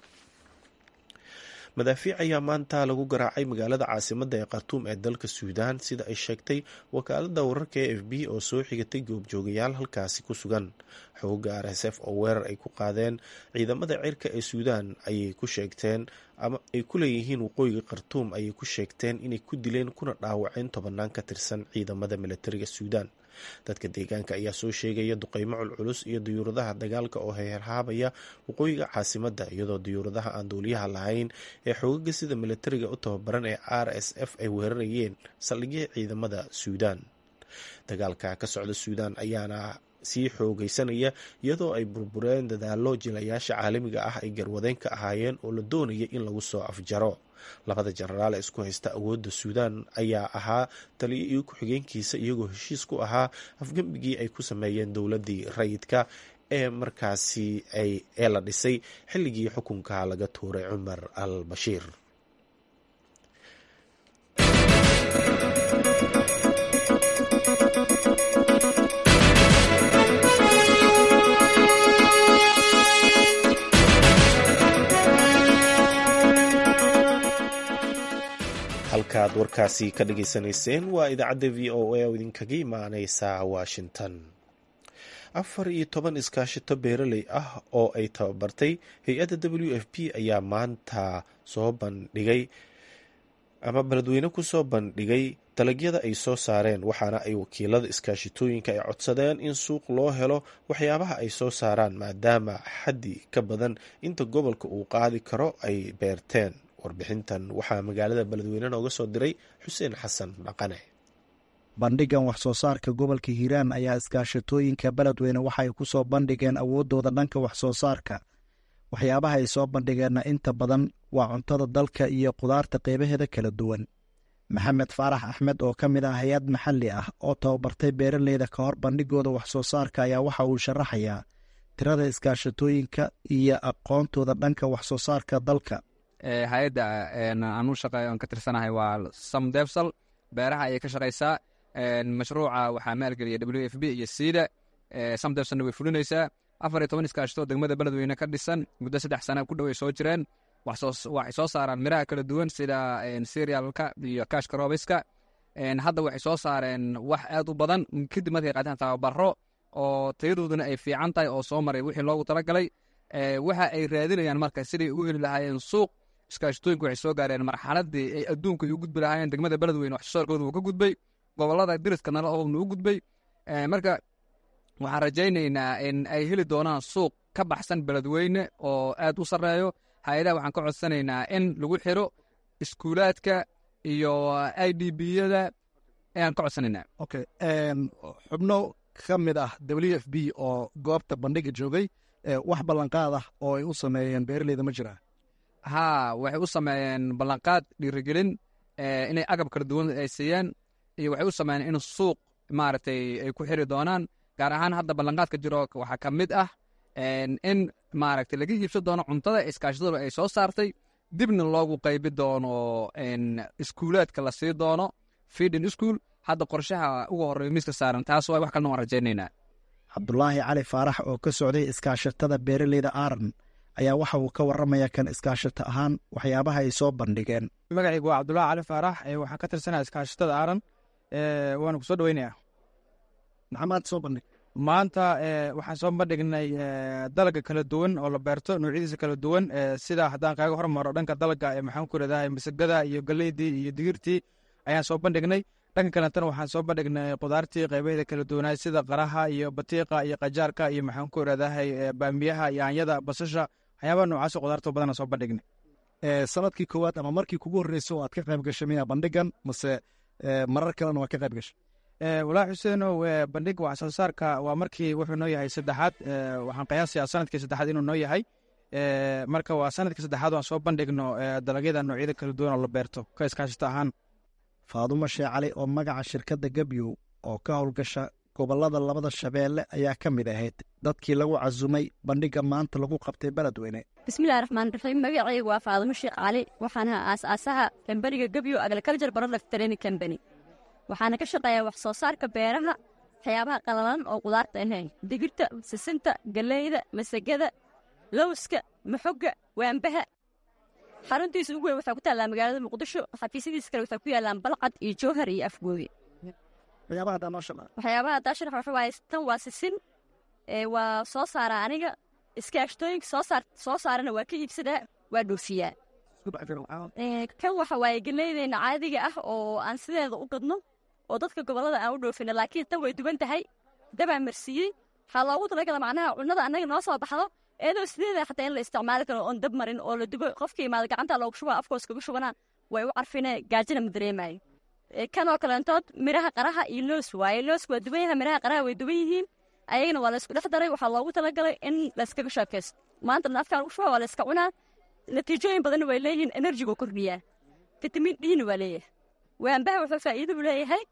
madaafiic ayaa maanta lagu garaacay magaalada caasimadda ee khartuum ee dalka suudaan sida ay sheegtay wakaalada wararka e f b oo soo xigatay goobjoogayaal halkaasi ku sugan xooga r s f oo weerar ay ku qaadeen ciidamada cirka ee suudaan ayay ku sheegteen ama ay ku leeyihiin waqooyiga khartuum ayay ku sheegteen inay ku dileen kuna dhaawaceen tobanaan ka tirsan ciidamada milatariga suudaan dadka deegaanka ayaa soo sheegaya duqeymo culculus iyo diyuuradaha dagaalka oo heerhaabaya waqooyiga caasimadda iyadoo diyuuradaha aan duuliyaha lahayn ee xoogaga sida milatariga u tababaran ee r s f ay weerarayeen saldhigya ciidamada suudaan dagaalka ka socda suudaan ayaana sii xoogaysanaya iyadoo ay burbureen dadaalo jilayaasha caalamiga ah ay garwadeen ka ahaayeen oo la doonaya in lagu soo afjaro labada jenaraal ee isku haysta awoodda suudaan ayaa ahaa taliyo iyo ku-xigeenkiisa iyagoo heshiis ku ahaa afgembigii ay ku sameeyeen dowladdii rayidka ee markaasi ee la dhisay xilligii xukunka laga tuuray cumar al bashiir halkaad warkaasi ka dhageysanayseen waa idaacadda v o a oo idinkaga imaaneysa washington afar iyo toban iskaashito beeraley ah oo ay tababartay hay-adda w f p ayaa maanta soo bandhigay ama beledweyne kusoo bandhigay dalagyada ay soo saareen waxaana ay wakiilada iskaashitooyinka ay codsadeen in suuq loo helo waxyaabaha ay soo saaraan maadaama xaddi ka badan inta gobolka uu qaadi karo ay beerteen warbixintan waxaa magaalada beledweyne nooga soo diray xuseen xasan dhaqane bandhigan wax soo saarka gobolka hiiraan ayaa iskaashatooyinka beledweyne waxaay ku soo bandhigeen awooddooda dhanka wax soo saarka waxyaabaha ay soo bandhigeenna inta badan waa cuntada dalka iyo qudaarta qeybaheeda kala duwan maxamed faarax axmed oo ka mid ah hay-ad maxalli ah oo tababartay beeraleyda ka hor bandhigooda wax soo saarka ayaa waxa uu sharaxayaa tirada iskaashatooyinka iyo aqoontooda dhanka wax soo saarka dalka hay-adda aan u shaqeeyo aan ka tirsanahay waa samdefsal beeraha ayay ka shaqaysaa mashruuca waxaa maalgeliya w f b iyo siida samdefsalna way fulinaysaa afar iyo toban iskaashatoo degmada beledweyne ka dhisan muddo saddex sana ku dhow ay soo jireen waxay soo saaraan miraha kala duwan sida serialka iyo kashka robiska hadda waxay soo saareen wax aad u badan kadib markay qaateen tababaro oo tayadooduna ay fiican tahay oo soo maray wixii loogu talagalay waxa ay raadinayaan marka siday ugu heli lahaayeen suuq iskaashatooyinku waxay soo gaareen marxaladii ay adduunka u gudbi lahaayeen degmada beledweyne wax soo saarkooda uu ka gudbay gobolada diriska nala oobna u gudbay marka waxaan rajaynaynaa in ay heli doonaan suuq ka baxsan beledweyne oo aad u sarreeyo hay-adaha waxaan ka codsanaynaa in lagu xiro iskuulaadka iyo i d b-yada ayaan ka codsanaynaa okay xubno ka mid ah w f b oo goobta bandhiga joogay wax ballanqaad ah oo ay u sameeyeen beeraleyda ma jiraa haa waxay u sameeyeen ballanqaad dhiirigelin inay agab kala duwan ay siiyeen iyo waxay u sameeyeen in suuq maaragtay ay ku xiri doonaan gaar ahaan hadda ballanqaadka jiro waxaa ka mid ah in maaragtay laga iibsan doono cuntada iskaashadadu ay soo saartay dibna loogu qaybi doono iskuulaadka la sii doono feedin school hadda qorshaha uga horreeya miiska saaran taas waa wax kalena waan rajaynaynaa cabdulaahi cali faarax oo ka socday iskaashatada beeraleyda aaran ayaa waxa uu ka warramaya kan iskaashato ahaan waxyaabaha ay soo bandhigeen magacaygu waa cabdulaahi cali faarax waxaan ka tirsanaya iskaashatada aaran waana ku soo dhoweynayaa maxamaad soo bandhig maanta waxaan soo bandhignay dalaga kala duwan oo la beerto noocyadiisa kala duwan sida haddaan kaaga hormaro dhanka dalaga maxaan ku iradahay masagada iyo galeydii iyo digirtii ayaan soo bandhignay dhanka kalentana waxaan soo bandhignay qudaartii qaybaheeda kala duwanaa sida qaraha iyo batiiqa iyo qajaarka iyo maxaan ku iradahay baamiyaha yaanyada basasha waxyaabaha noocaas qudaarto badana soo bandhignay sanadkii koowaad ama markii kugu horreyso oo aad ka qayb gashay miya bandhigan mase marar kalena waa ka qayb gashay walaa xuseenow bandhiga wax soo saarka waa markii wuxuu noo yahay saddexaad waxaan qiyaasayaa sanadkii saddexaad inuu noo yahay marka waa sanadkii saddexaad waan soo bandhigno dalagyada noocyada kala duwan oo la beerto ka iskaashata ahaan faadumo shee cali oo magaca shirkadda gebyow oo ka howlgasha gobollada labada shabeelle ayaa ka mid ahayd dadkii lagu casumay bandhiga maanta lagu qabtay beledweyne bismillahi raxmaan raxiim magacaygu waa faadumo sheekh cali waxaan ahaa aas-aasaha kambaniga gebyow agriculture product training company waxaana ka shaqeeyaa wax soo saarka beeraha waxyaabaha qalalan oo qudaarta ahayn digirta sisinta galeyda masagada lowska maxoga waambaha xaruntiisa ugu weyn waxaa ku taallaa magaalada muqdisho xafiisyadiisa kale waxaa ku yaallaan balcad iyo jowhar iyo afgooye waxyaabaha haddaa sharax waxa waaye tan waa sisin waa soo saaraa aniga iskaashtooyinka soo saarana waa ka iibsadaa waa dhoofiyaa kan waxa waaye galeydeyna caadiga ah oo aan sideeda u gadno oo dadka gobollada aan u dhoofino laakiin tan way duwan tahay dabaa marsiiyey waxaa loogu talagala macnaha cunnada annaga noo soo baxdo iyadoo sideeda xataa in la isticmaali karo oon dab marin oo la dubo qofkii imaada gacanta loogu shubaa afkoos kaga shubanaan way u carfine gaajina ma dareemayo kanoo kaleentood miraha qaraha iyo loos waaye looska waa duwan yaha miraha qaraha way duwan yihiin ayagana waa laysku dhex daray waxaa loogu talagalay in layskaga sheekaysto maanta naafkaan ugu shuba waa layska cunaa natiijooyin badanna way leeyihiin enerjigu kordhiyaa fitamiin dhina waa leeyahay waambaha wuxuu faa'iido u leeyahay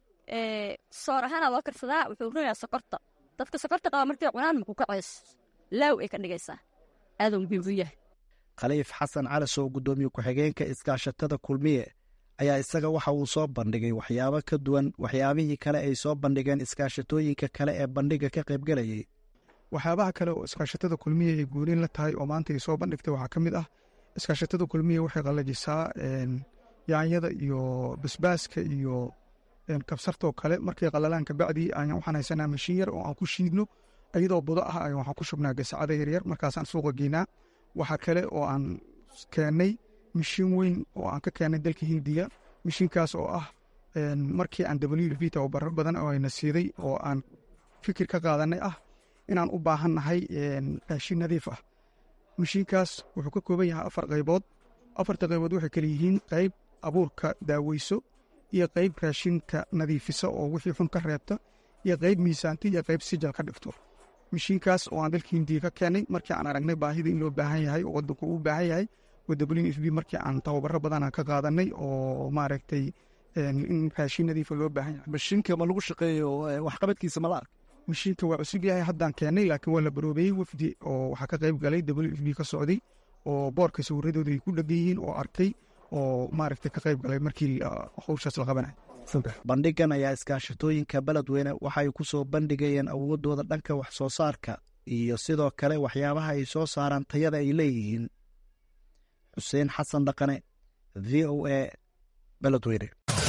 soor ahaana loo karsadaa wuxuu runayaa sokorta dadka sokorta qaba markay cunaan maku kaceys laaw ay ka dhigaysaa aaduu muhiim u yahay khaliif xasan calasow guddoomiye ku-xigeenka iskaashatada kulmiye ayaa isaga waxa uu soo bandhigay waxyaabo ka duwan waxyaabihii kale ay soo bandhigeen iskaashatooyinka kale ee bandhiga ka qaybgelayay waxyaabaha kale oo iskaashatada kulmiya ay guuliin la tahay oo maanta ay soo bandhigtay waxaa ka mid ah iskaashatada kulmiya waxay qallajisaa yaanyada iyo basbaaska iyo kabsartoo kale markay qallalaan kabacdii waxaan haysanaa mashiin yar oo aan ku shiidno iyadoo budo ah ayaan waxaan ku shubnaa gasacada yaryar markaasaan suuqa geynaa waxaa kale oo aan keennay mashiin weyn oo aan ka keennay dalka hindiya mashiinkaas oo ah markii aan w v tababaro badan oo ayna siiday oo aan fikir ka qaadanay ah inaan u baahan nahay raashin nadiif ah mashiinkaas wuxuu ka kooban yahay afar qaybood afarta qaybood waxay kale yihiin qayb abuurka daaweyso iyo qayb raashinka nadiifisa oo wixii xun ka reebta iyo qayb miisaanta iyo qayb sijal ka dhigto mishiinkaas oo aan dalka hindiya ka keenay markii aan aragnay baahida in loo baahan yahay oo wadanku uu baahan yahay w f b markii aan tababaro badan ka qaadanay oo maaragtay in raashin nadiifa loo baahan yahay mashiinka ma lagu shaqeeyo waxqabadkiisa mala ark mashiinka waa cusub yahay haddaan keenay laakiin waa la baroobeeyey wafdi oo waxaa ka qayb galay w f b ka socday oo boorka sawiradooda ay ku dhegan yihiin oo arkay oo maaragtay ka qayb galay markii howshaas la qabanay bandhigan ayaa iskaashatooyinka beledweyne waxay ku soo bandhigayeen awoodooda dhanka wax soo saarka iyo sidoo kale waxyaabaha ay soo saaraan tayada ay leeyihiin xuseen xasan dhaqane v o a beledweyne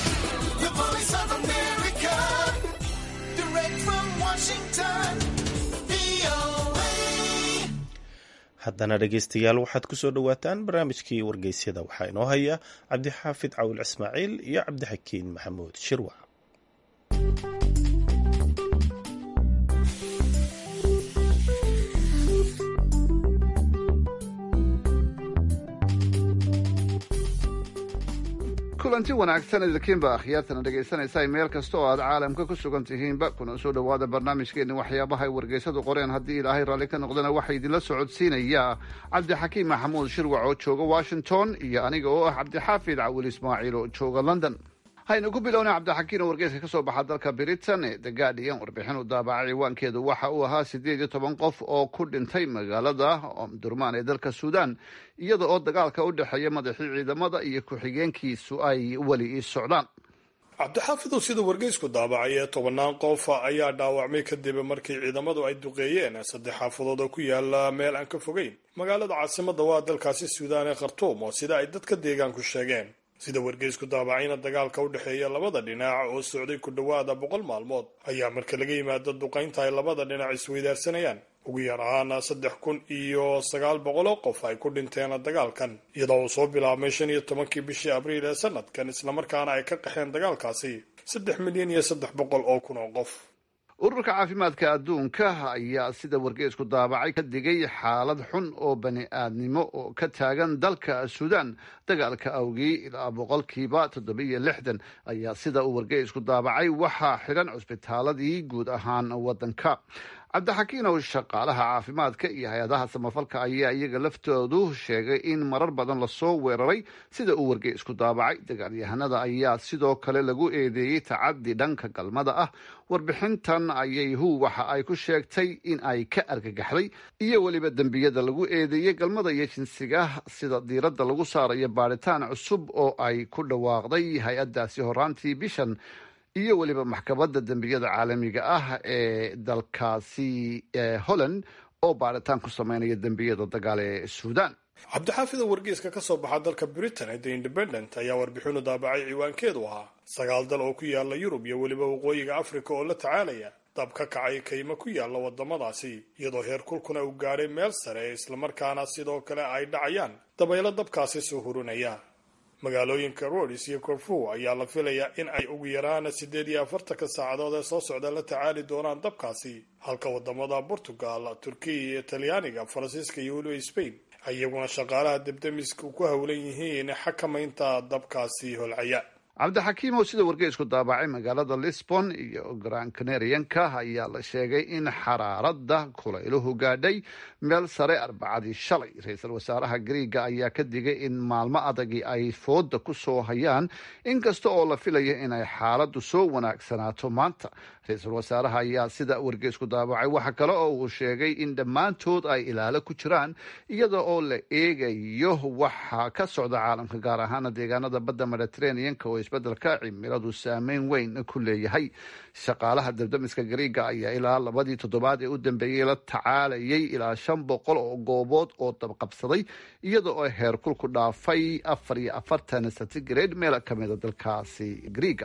haddana dhegeystayaal waxaad ku soo dhowaataan barnaamijkii wargeysyada waxaa inoo haya cabdixaafid cawil ismaaciil iyo cabdixakiin maxamuud shirwac kulanti wanaagsan idinkiinba akhyaartana dhegaysanaysa meel kasta oo aad caalamka ku sugan tihiinba kuna soo dhowaada barnaamijkeenni waxyaabaha ay wargeysadu qoreen haddii ilaahay raalli ka noqdana waxaa idinla socodsiinayaa cabdixakiim maxamuud shirwac oo jooga washington iyo aniga oo ah cabdixaafid cawil ismaaciil oo jooga london haynu ku bilowna cabdixakiin oo wargeyska ka soo baxa dalka britain ee the guardian warbixin u daabacay ciwaankeedu waxa uu ahaa siddeed iyo toban qof oo ku dhintay magaalada omdurmaan ee dalka suudan iyada oo dagaalka u dhexeeya madaxii ciidamada iyo ku-xigeenkiisu ay weli ii socdaan cabdixaafidow siduu wargeysku daabacay ee tobannaan qof ayaa dhaawacmay kadib markii ciidamadu ay duqeeyeen saddex xaafadood oo ku yaala meel aan ka fogeyn magaalada caasimadda waa dalkaasi suudaan ee khartuum oo sida ay dadka deegaanku sheegeen sida wargeysku daabacayna dagaalka u dhexeeya labada dhinac oo socday ku dhowaada boqol maalmood ayaa marka laga yimaado duqaynta ay labada dhinac isweydaarsanayaan ugu yar ahaana saddex kun iyo sagaal boqol oo qof ay ku dhinteen dagaalkan iyadoo uu soo bilaabmay shan iyo tobankii bishii abriil ee sanadkan islamarkaana ay ka qaxeen dagaalkaasi saddex milyan iyo saddex boqol oo kun oo qof ururka caafimaadka adduunka ayaa sida wargeysku daabacay ka digay xaalad xun oo bani aadnimo oo ka taagan dalka suudaan dagaalka awgii ilaa boqolkiiba toddobiyo lixdan ayaa sida uu wargeysku daabacay waxaa xidhan cusbitaaladii guud ahaan waddanka cabdixakiin oo shaqaalaha caafimaadka iyo hay-adaha samafalka ayaa iyaga laftoodu sheegay in marar badan lasoo weeraray sida uu wargeysku daabacay dagaalyahanada ayaa sidoo kale lagu eedeeyey tacadi dhanka galmada ah warbixintan ayay hu waxa ay ku sheegtay in ay ka argagaxday iyo weliba dembiyada lagu eedeeyey galmada iyo jinsiga sida diiradda lagu saarayo baadhitaan cusub oo ay ku dhawaaqday hay-adaasi horaantii bishan iyo weliba maxkamadda dembiyada caalamiga ah ee dalkaasi holland oo baaritaan ku sameynaya dembiyada dagaal ee suudaan cabdixaafid oo wargeyska ka soo baxa dalka britain ee the independent ayaa warbixinu daabacay ciwaankeedu ahaa sagaal dal oo ku yaala yurub iyo weliba waqooyiga africa oo la tacaalaya dab ka kacay kaymo ku yaala wadamadaasi iyadoo heer kulkuna uu gaadhay meel sare islamarkaana sidoo kale ay dhacayaan dabaylo dabkaasi soo hurinaya magaalooyinka rodis iyo corfu ayaa la filayaa in ay ugu yaraan siddeed iyo afartanka saacadood ee soo socda la tacaali doonaan dabkaasi halka wadamada portugal turkiya iyo talyaaniga faransiiska iyo weliba spain iyaguna shaqaalaha debdemiska ku howlan yihiin xakamaynta dabkaasi holcaya cabdixakiim oo sida wargeysku daabacay magaalada lisbon iyo gran canarianka ayaa la sheegay in xaraaradda kulayluhu gaadhay meel sare arbacadii shalay ra-iisul wasaaraha griiga ayaa ka digay in maalmo adagii ay fooda ku soo hayaan inkasta oo la filaya inay xaaladdu soo wanaagsanaato maanta ra-iisul wasaaraha ayaa sida wargeysku daabacay waxa kale oo uu sheegay in dhammaantood ay ilaalo ku jiraan iyada oo la eegayo waxa ka socda caalamka gaar ahaana deegaanada badda mediterraneanka oo isbedelka cimiladu saameyn weyn ku leeyahay shaqaalaha dabdamiska gariiga ayaa ilaa labadii toddobaad ee u dambeeyey la tacaalayay ilaa shan boqol oo goobood oo dabqabsaday iyada oo heer kulku dhaafay afar iyo afartan centigrade meel kamida dalkaasi gariiga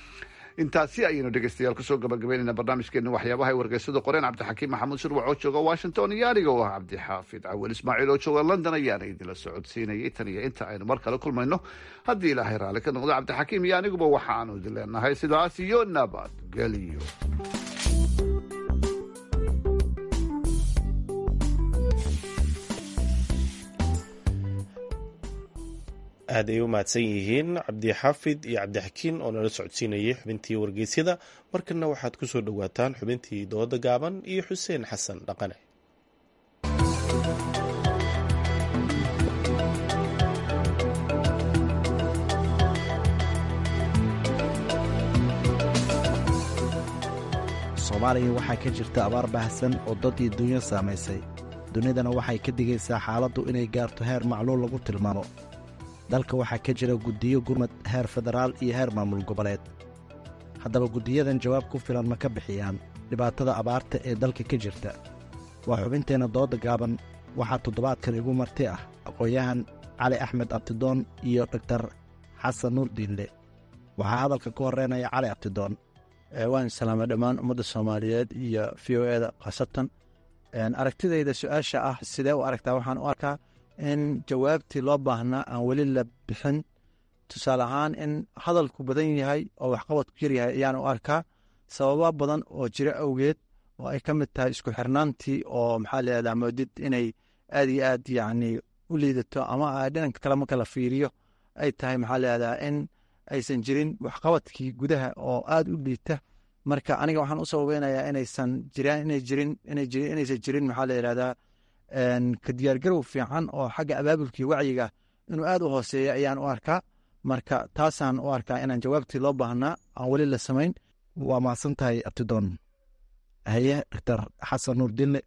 intaasi ayaynu dhegeystayaal kusoo gabagabeynayna barnaamijkeena waxyaabaha ay wargeysadu qoreen cabdixakiim maxamuud shirwac oo jooga washington iyo aniga oo ah cabdixaafid cawel ismaaciil oo jooga london ayaana idinla socodsiinayay tan iyo inta aynu mar kale kulmayno haddii ilaahay raalli ka noqdo cabdixakiim iyo aniguba waxaanu idin leenahay sidaas iyo nabadgelyo aad ay u mahadsan yihiin cabdixaafid iyo cabdixakiin oo nala socodsiinayay xubintii wargeysyada markana waxaad ku soo dhowaataan xubintii dooda gaaban iyo xuseen xasan dhaqane soomaaliya waxaa ka jirta abaar baahsan oo dad iyo dunya saamaysay dunidana waxay ka digaysaa xaaladdu inay gaarto heer macluul lagu tilmaamo dalka waxaa ka jira guddiyo gurmad heer federaal iyo heer maamul goboleed haddaba guddiyadan jawaab ku filan ma ka bixiyaan dhibaatada abaarta ee dalka ka jirta waa xubinteenna dooda gaaban waxaa toddobaadkan igu marti ah aqoon-yahan cali axmed abtidoon iyo dhogtar xasan nuur diinle waxaa hadalka ku horreynaya cali abtidoon waan salaamay dhammaan ummadda soomaaliyeed iyo v o eda khaasatan aragtidayda su-aasha ah sidee u aragtaa waxaan u arkaa in jawaabtii loo baahnaa aan weli la bixin tusaale ahaan in hadalku badan yahay oo waxqabadku yar yahay ayaan u arkaa sababa badan oo jira awgeed oo ay ka mid tahay isku xirnaantii oo maxaa layihahdaa moodid inay aad iyo aad yacni u liidato ama dhinanka kale marka la fiiriyo ay tahay maxaa layihahdaa in aysan jirin waxqabadkii gudaha oo aad u liita marka aniga waxaan u sababeynayaa inaysan jiraan inay jirin inay jirin inaysan jirin maxaa la yidhahdaa ka diyaargarow fiican oo xagga abaabulkii wacyiga inuu aad u hooseeya ayaan u arkaa marka taasaan u arkaa inaan jawaabtii loo baahnaa aan weli la samayn waa mahadsan tahay abtidoon haye doctor xasan nuur dinle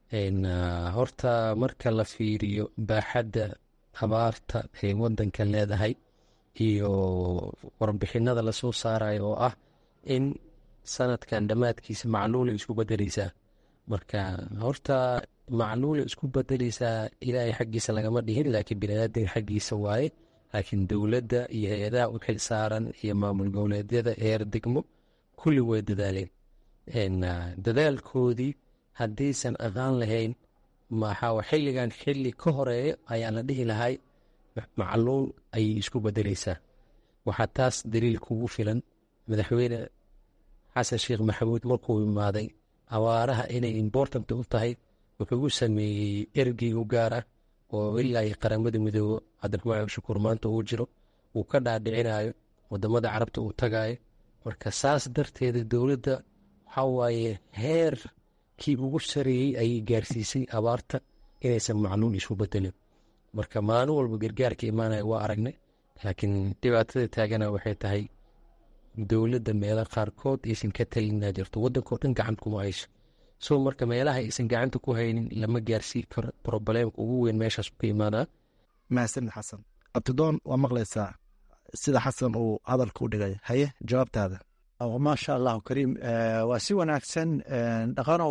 horta marka la fiiriyo baaxadda abaarta ay wadanka leedahay iyo warbixinada lasoo saarayo oo ah in sanadkan dhammaadkiisa macluula isku bedeleysaa marka horta macluula isku bedeleysaa ilaahay xaggiisa lagama dhihin laakiin biniaadamka xaggiisa waaye laakiin dowladda iyo hay-adaha u xil saaran iyo maamul goboleedyada eer degmo kulli way dadaaleen dadaalkoodii haddaysan aqaan lahayn maxaa xilligan xilli ka horeeya ayaa la dhihi lahay macluul ayay isku bedeleysaa waxaa taas daliil kugu filan madaxweyne xasan sheekh maxamuud markuu imaaday abaaraha inay important u tahay wuxuu u sameeyey ergey u gaar ah oo ilaa iyo qaramada midoobo cabdiraxmaan shukuur maanta uu jiro uu ka dhaadhicinayo wadamada carabta uu tagayo marka saas darteeda dowladda waxaa waaye heerkii ugu sareeyey ayay gaarsiisay abaarta inaysan macluul isku bedelin marka maalin walba gargaarka imaanaya waa aragnay laakiin dhibaatada taagana waxay tahay dowladda meelo qaarkood aysan ka talinaa jirto wadankao dhan gacan kuma hayso so marka meelaha aysan gacanta ku haynin lama gaarsii karo probleemka ugu weyn meeshaas ka imaanaa mahadsanid xasan abtidoon waa maqlaysaa sida xasan uu hadalka u dhigay haye jawaabtaada maasha allahu kariim waa si wanaagsan dhaqanow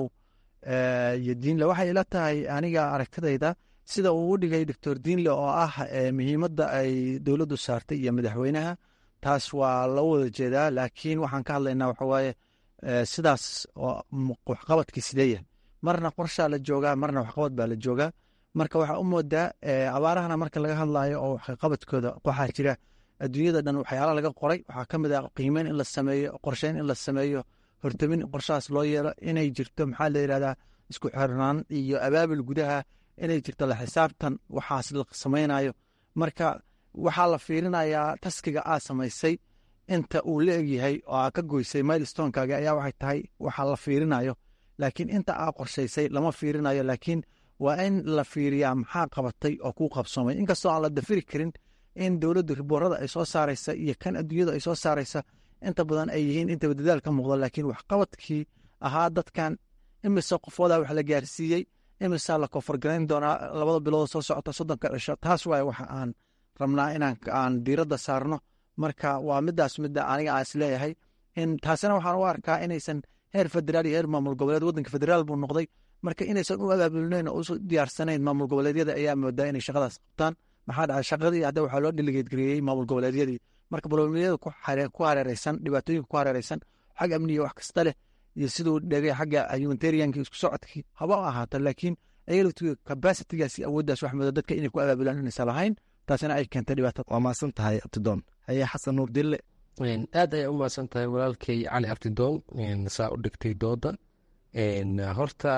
iyo diinle waxay ila tahay aniga aragtidayda sida uu u dhigay doctor diinle oo ah muhiimadda ay dowladdu saartay iyo madaxweynaha taas waa la wada jeedaa laakiin waxaan ka hadlaynaa waxawaaye sidaas waxqabadkii sideeya marna qorshaa la joogaa marna waxqabad baa la joogaa marka waxaa u moodaa abaarahana marka laga hadlayo oo waxqabadkooda waxaa jira adduunyada dhan waxyaala laga qoray waxaa ka mid ah qiimeyn in la sameeyo qorsheyn in la sameeyo hortamin qorshahaas loo yeelo inay jirto maxaa la yidhahdaa isku xirnaan iyo abaabul gudaha inay jirto la xisaabtan waxaas la samaynayo marka waxaa la fiirinayaa taskiga aa samaysay inta uu la egyahay oo aa ka goysay milestonekaaga ayaa waxay tahay waxaa la fiirinayo laakiin inta aa qorshaysay lama fiirinayo laakiin waa in la fiiriyaa maxaa qabatay oo kuu qabsoomay inkastoo aan la dafiri karin in dowladdu riboorada ay soo saaraysa iyo kan adduunyadu ay soo saaraysa inta badan ay yihiin intaba dadaal ka muuqda laakiin waxqabadkii ahaa dadkan imise qofoodaa wax la gaarsiiyey imisaa la koonfargarayn doonaa labada bilood soo socota soddonka dhasho taas waay waxa aan rabnaa inaan aan diiradda saarno marka waa midaas midda aniga aan isleeyahay in taasina waxaan u arkaa inaysan heer federaal iyo heer maamul goboleed waddanka federaal buu noqday marka inaysan u abaabulnayn oo usu diyaarsanayn maamul goboleedyada ayaa moodaa inay shaqadaas qabtaan maxaa dhacay shaqadii hadda waxaa loo dhiligeedgareeyey maamul goboleedyadii marka boloomiyada ku hareereysan dhibaatooyinka ku hareereysan xag amniga wax kasta leh iyo siduu dhegay xagga humanitarianka isku socodkii haba ahaato laakiin ayaltu capacitigaas awooddaas wax mooda dadka inay ku abaabulaan inaysan lahayn taasina ay keentay dhibaatada waa mahadsan tahay abtidoon haye xasan nuur dille aad ayay u mahadsan tahay walaalkay cali abtidoon saa u dhigtay dooda horta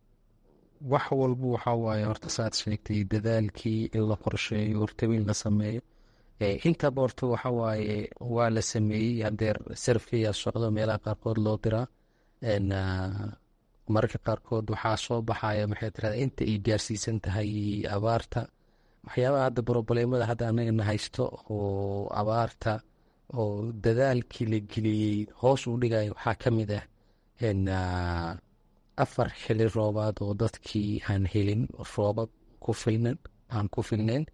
wax walba waxaa waaye horta saad sheegtay dadaalkii in la qorsheeyo hortabin la sameeyo intaba horta waxa waaye waa la sameeyey hadeer sarfkiyaa socdo meelaha qaarkood loo diraa mararka qaarkood waxaa soo baxaya maxay tirahda inta ay gaarsiisan tahay abaarta waxyaabaha hadda broboleemada hadda anagana haysto oo abaarta oo dadaalkii la geliyey hoos u dhigaya waxaa ka mid ah afar xili roobaad oo dadkii aan helin roobab ku filnan aan ku filnayn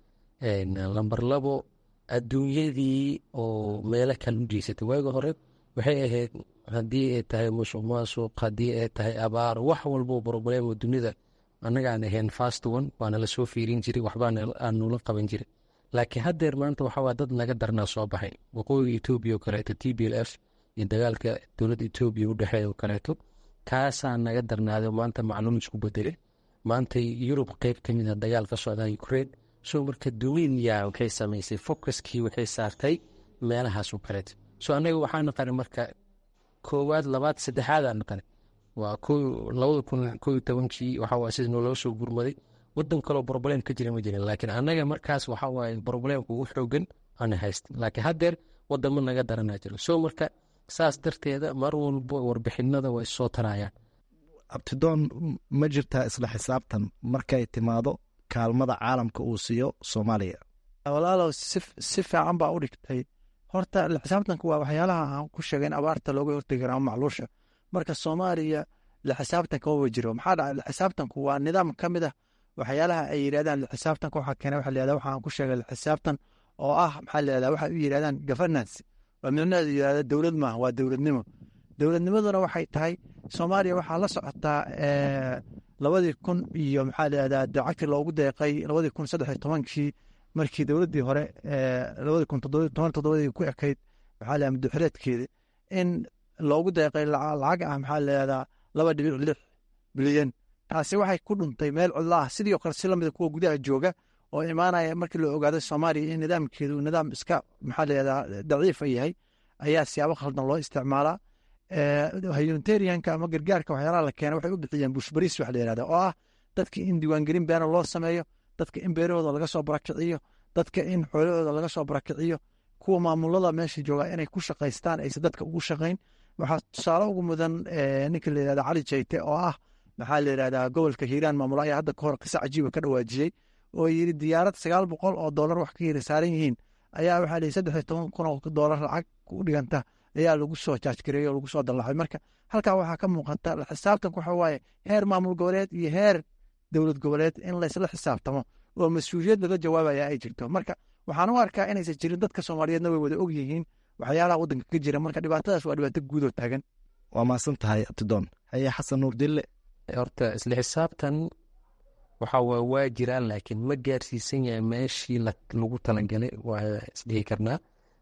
lamber labo adduunyadii oo meelo kale u jeysatay waagi hore waxay ahayd haddii ay tahay musuq maasuq haddii ay tahay abaar wax walbo broblemo dunida annagaan ahayn fast one waana lasoo fiirin jiray waxbaanula qaban jiray laakiin haddeer maanta waxawaa dad naga darnaa soo baxay waqooyiga etoobiya oo kaleeto t b l f iyo dagaalka dowladda etoobiya u dhexeeya oo kaleeto kaasaa naga darnaaday maanta macluum isku bedele maanta yurub qeyb ka mid a dagaal ka socdaa ukraine so marka dunia waxay samaysay focuskii waxay saartay meelahaas oo kaleeto so annaga waxaa naqanay marka koowaad labaad saddexaad aa naqanay waa labada kun koo iyo tobankii waxawaa sida nooloo soo gurmaday wadan kaloo broblem ka jira ma jirin laakiin annaga markaas waxaa waaye broblemka ugu xoogan ana haysta laakiin haddeer wadamo naga daranaa jiro so marka saas darteeda mar walbo warbixinada way soo tarayaan abtidoon ma jirtaa isla xisaabtan markay timaado kaalmada caalamka uu siiyo soomaaliya walaalow si fiican baa u dhigtay horta laxisaabtanka waa waxyaalaha aan ku sheegay in abaarta looga hortegi kara ama macluusha marka soomaaliya laxisaabtanka maba jiro maxaa dhacay laxisaabtanku waa nidaam ka mid ah waxyaalaha ay yidhahdaan laxisaabtanka waxaa keena waxa layihahda waxaan ku sheegay laxisaabtan oo ah maxaa layihahda waxa u yidhahdaan governance waa micnaheedu yidhahda dowlad maaha waa dowladnimo dowladnimaduna waxay tahay soomaaliya waxaa la socotaa labadii kun iyo maxaa layihahdaa dacagti loogu deeqay labadii kun saddex iyo tobankii markii dowladdii hore labadii kun toban toddobadii ku ekayd maxaa layihahda muddoxireedkeeda in loogu deeqay lacag ah maxaa layihahdaa laba dhibic lix bilyan taasi waxay ku dhuntay meel cidlo ah sidii o kale si lamida kuwa gudaha jooga oo imaanaya markii la ogaaday soomaaliya in nidaamkeedu nidaam iska maxaa layihahdaa daciifa yahay ayaa siyaabo khaldan loo isticmaalaa humanitarianka ama gargaarka waxyaalaha la keena waxay u bixiyeen bushbariis wax la yihahda oo ah dadka in diiwaangelin beena loo sameeyo dadka in beerahooda laga soo barakiciyo dadka in xoolahooda laga soo barakiciyo kuwa maamulada meesha jooga inay ku shaqaystaan aysan dadka ugu shaqayn waxaa tusaale ugu mudan ninka la yihahda cali jayte oo ah maxaa la yihahdaa gobolka hiiraan maamula ayaa hadda kahor qisa cajiiba ka dhawaajiyey oo yidhi diyaarad sagaal boqol oo doolar wax ka yiri saaran yihiin ayaa waxaa lihi saddex iyo toban kun oo doolar lacag u dhiganta ayaa lagu soo jaajgareeyey oo lagu soo dallaxay marka halkaa waxaa ka muuqata xisaabtanka waxa waaye heer maamul goboleed iyo heer dowlad goboleed in laysla xisaabtamo oo mas-uuliyad laga jawaabaya ay jirto marka waxaan u arkaa inaysan jirin dadka soomaaliyeedna way wada og yihiin waxyaalaha waddanka ka jira marka dhibaatadaas waa dhibaato guudoo taagan waa mahadsan tahay abtidoon haye xasan nuur dille horta isla xisaabtan waxa waa waa jiraan laakiin ma gaarsiisan yahay meeshii lagu talagalay waa isdhihi karnaa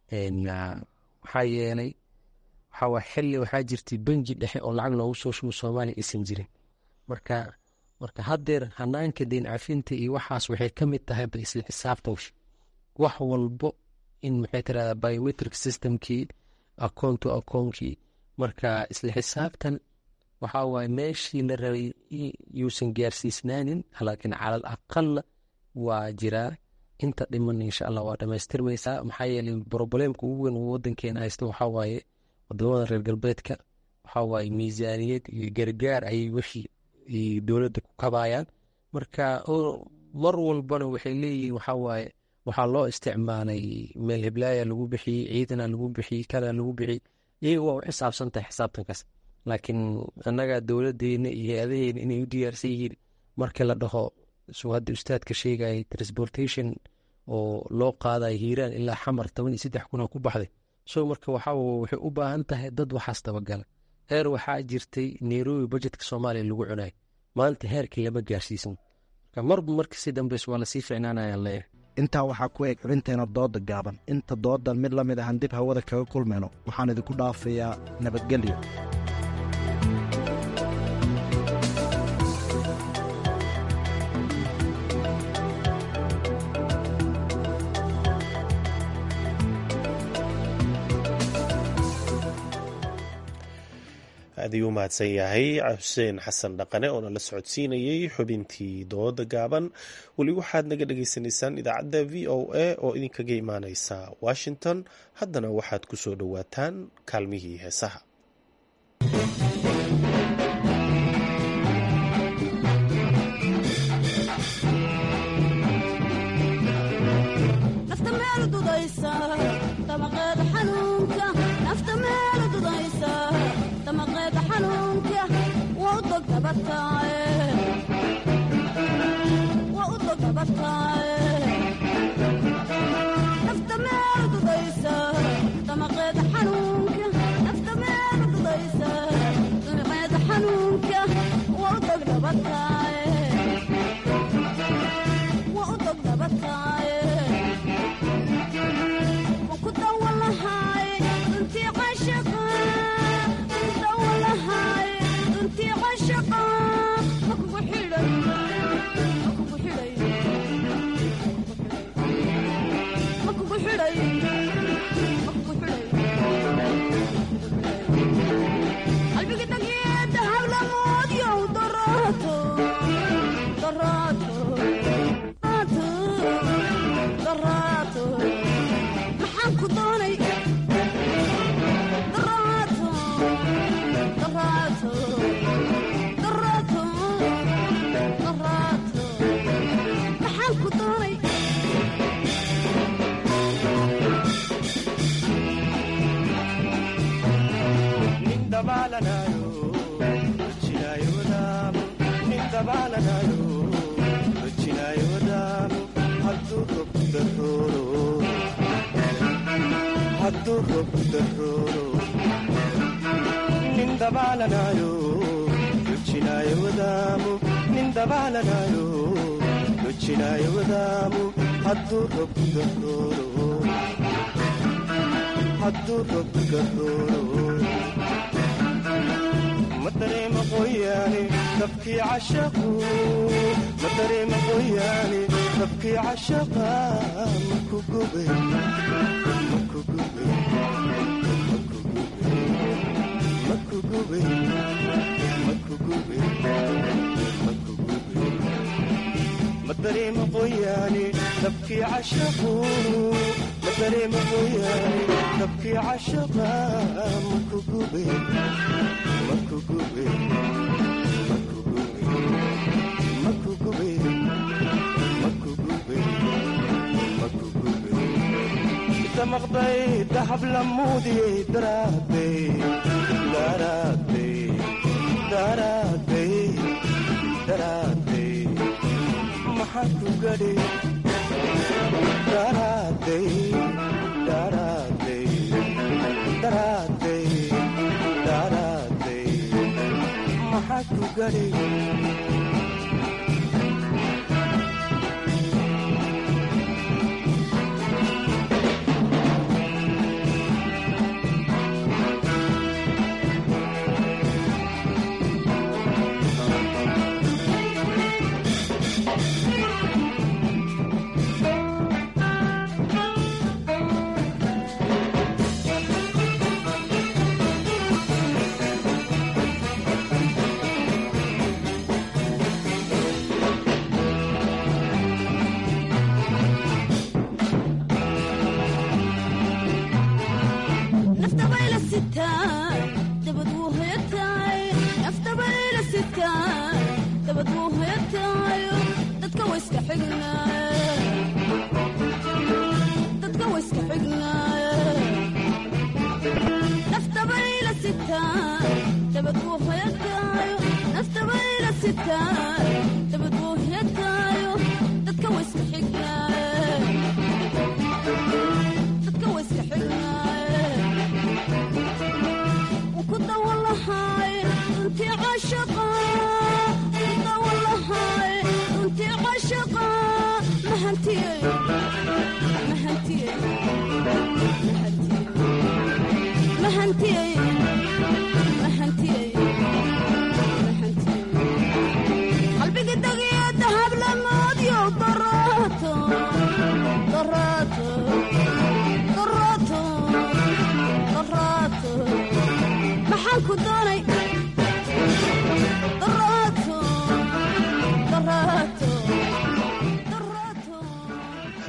maxaa yeelay waxaa waa xilli waxaa jirtay benji dhexe oo lacag loogu soo shubo soomaaliya aysan jirin marka marka haddeer hanaanka deyn cafinta iyo waxaas waxay ka mid tahay ba isla xisaabtan wax walbo in maxay tirahdaa biometric systemkii akoon to akoonkii marka isla xisaabtan waxaa waaye meeshii la rabay yuusan gaarsiisnaanin laakiin calal aqala waa jiraa inta dhiman insha allah waa dhamaystirmaysaa maxaa yeelay broboleemka ugu weyn oo wadankeena haysta waxaa waaye wadamada reer galbeedka waxaa waaye miisaaniyad iyo gargaar ayay wixii dowladda ku kabayaan marka mar walbana waxay leeyihiin waxaa waaye waxaa loo isticmaalay meel heblaaya lagu bixiyey ciidana lagu bixiyey kala lagu bixiyey iyaga waa u xisaabsan tahay xisaabtankaas laakiin annaga dowladeena iyo hay-adaheena inay u diyaarsan yihiin markii la dhaho suu hadda ustaadka sheegayay transportation oo loo qaadayo hiiraan ilaa xamar toban iyo saddex kuna ku baxday so marka waxaa waxay u baahan tahay dad waxaas dabagala heer waxaa jirtay nairobi budjetka soomaaliya lagu cunayo maanta heerkii lama gaarsiisan marka marba marka si dambeys waa lasii ficnaanaya leeyahay intaa waxaa ku eg xubinteena dooda gaaban inta doodan mid la mid ahan dib hawada kaga kulmayno waxaan idinku dhaafayaa nabadgelyo aad ayuu mahadsan yahay xuseen xasan dhaqane oo nala socodsiinayey xubintii dooda gaaban weli waxaad naga dhagaysanaysaan idaacadda v o a oo idinkaga imaaneysa washington haddana waxaad ku soo dhowaataan kaalmihii heesaha nafta meel dudaysa damaqeeda xanuunka nafta meel dudaysa damaqeeda xanuunka waa u dog dabataaye waa u dog dabataaye nafta meel dudaysa damaqeeda xanuunka nafta meel dudaysa damaqeeda xanuunka waa u dog dabataaye waa u dog dabataaye maxaan ku doonay daraato daraato daraato daraato maxaan ku doonay madareema qoyaane dabkii cashaqu madareema qoyaane dabkii cashaqa maku gubay maku gubay maku gubay maku gubay maku gubay madareema qoyaane dabkii cashaqu madareema qoyaane dabkii cashaqa maku gubay maku gubay maku gubay maku gubay maku gubay maku gubay damaqday dahab lamuudiyey daraaday daraaday daraaday daraaday maxaa ku gadhi daraaday daraaday daraaday daraaday maxaa ku gadhi naftabayla sitaa dabad wuu hoyataay naftabayla sitaa dabad wuu hoyataayo dadka wayska xignaaye dadka wayska xignaaye naftabayla sitaa dabad wuu hoyataayo naftabayla sitaa dabad wuu hoyataayo dadka wayska xignaaye dadka wayska xignaaye kudawalahay runtii cashaqa kudawalahay runtii cashaqa mahantiyey mahantiyey mahantiyey mahantiyey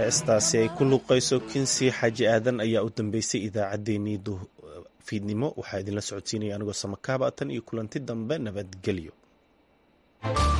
heestaasi ay ku luuqayso kinsi xaaji aadan ayaa u dambeysay idaacaddeenii fiidnimo waxaa idinla socodsiinaya anigoo samakaaba tan iyo kulanti dambe nabadgelyo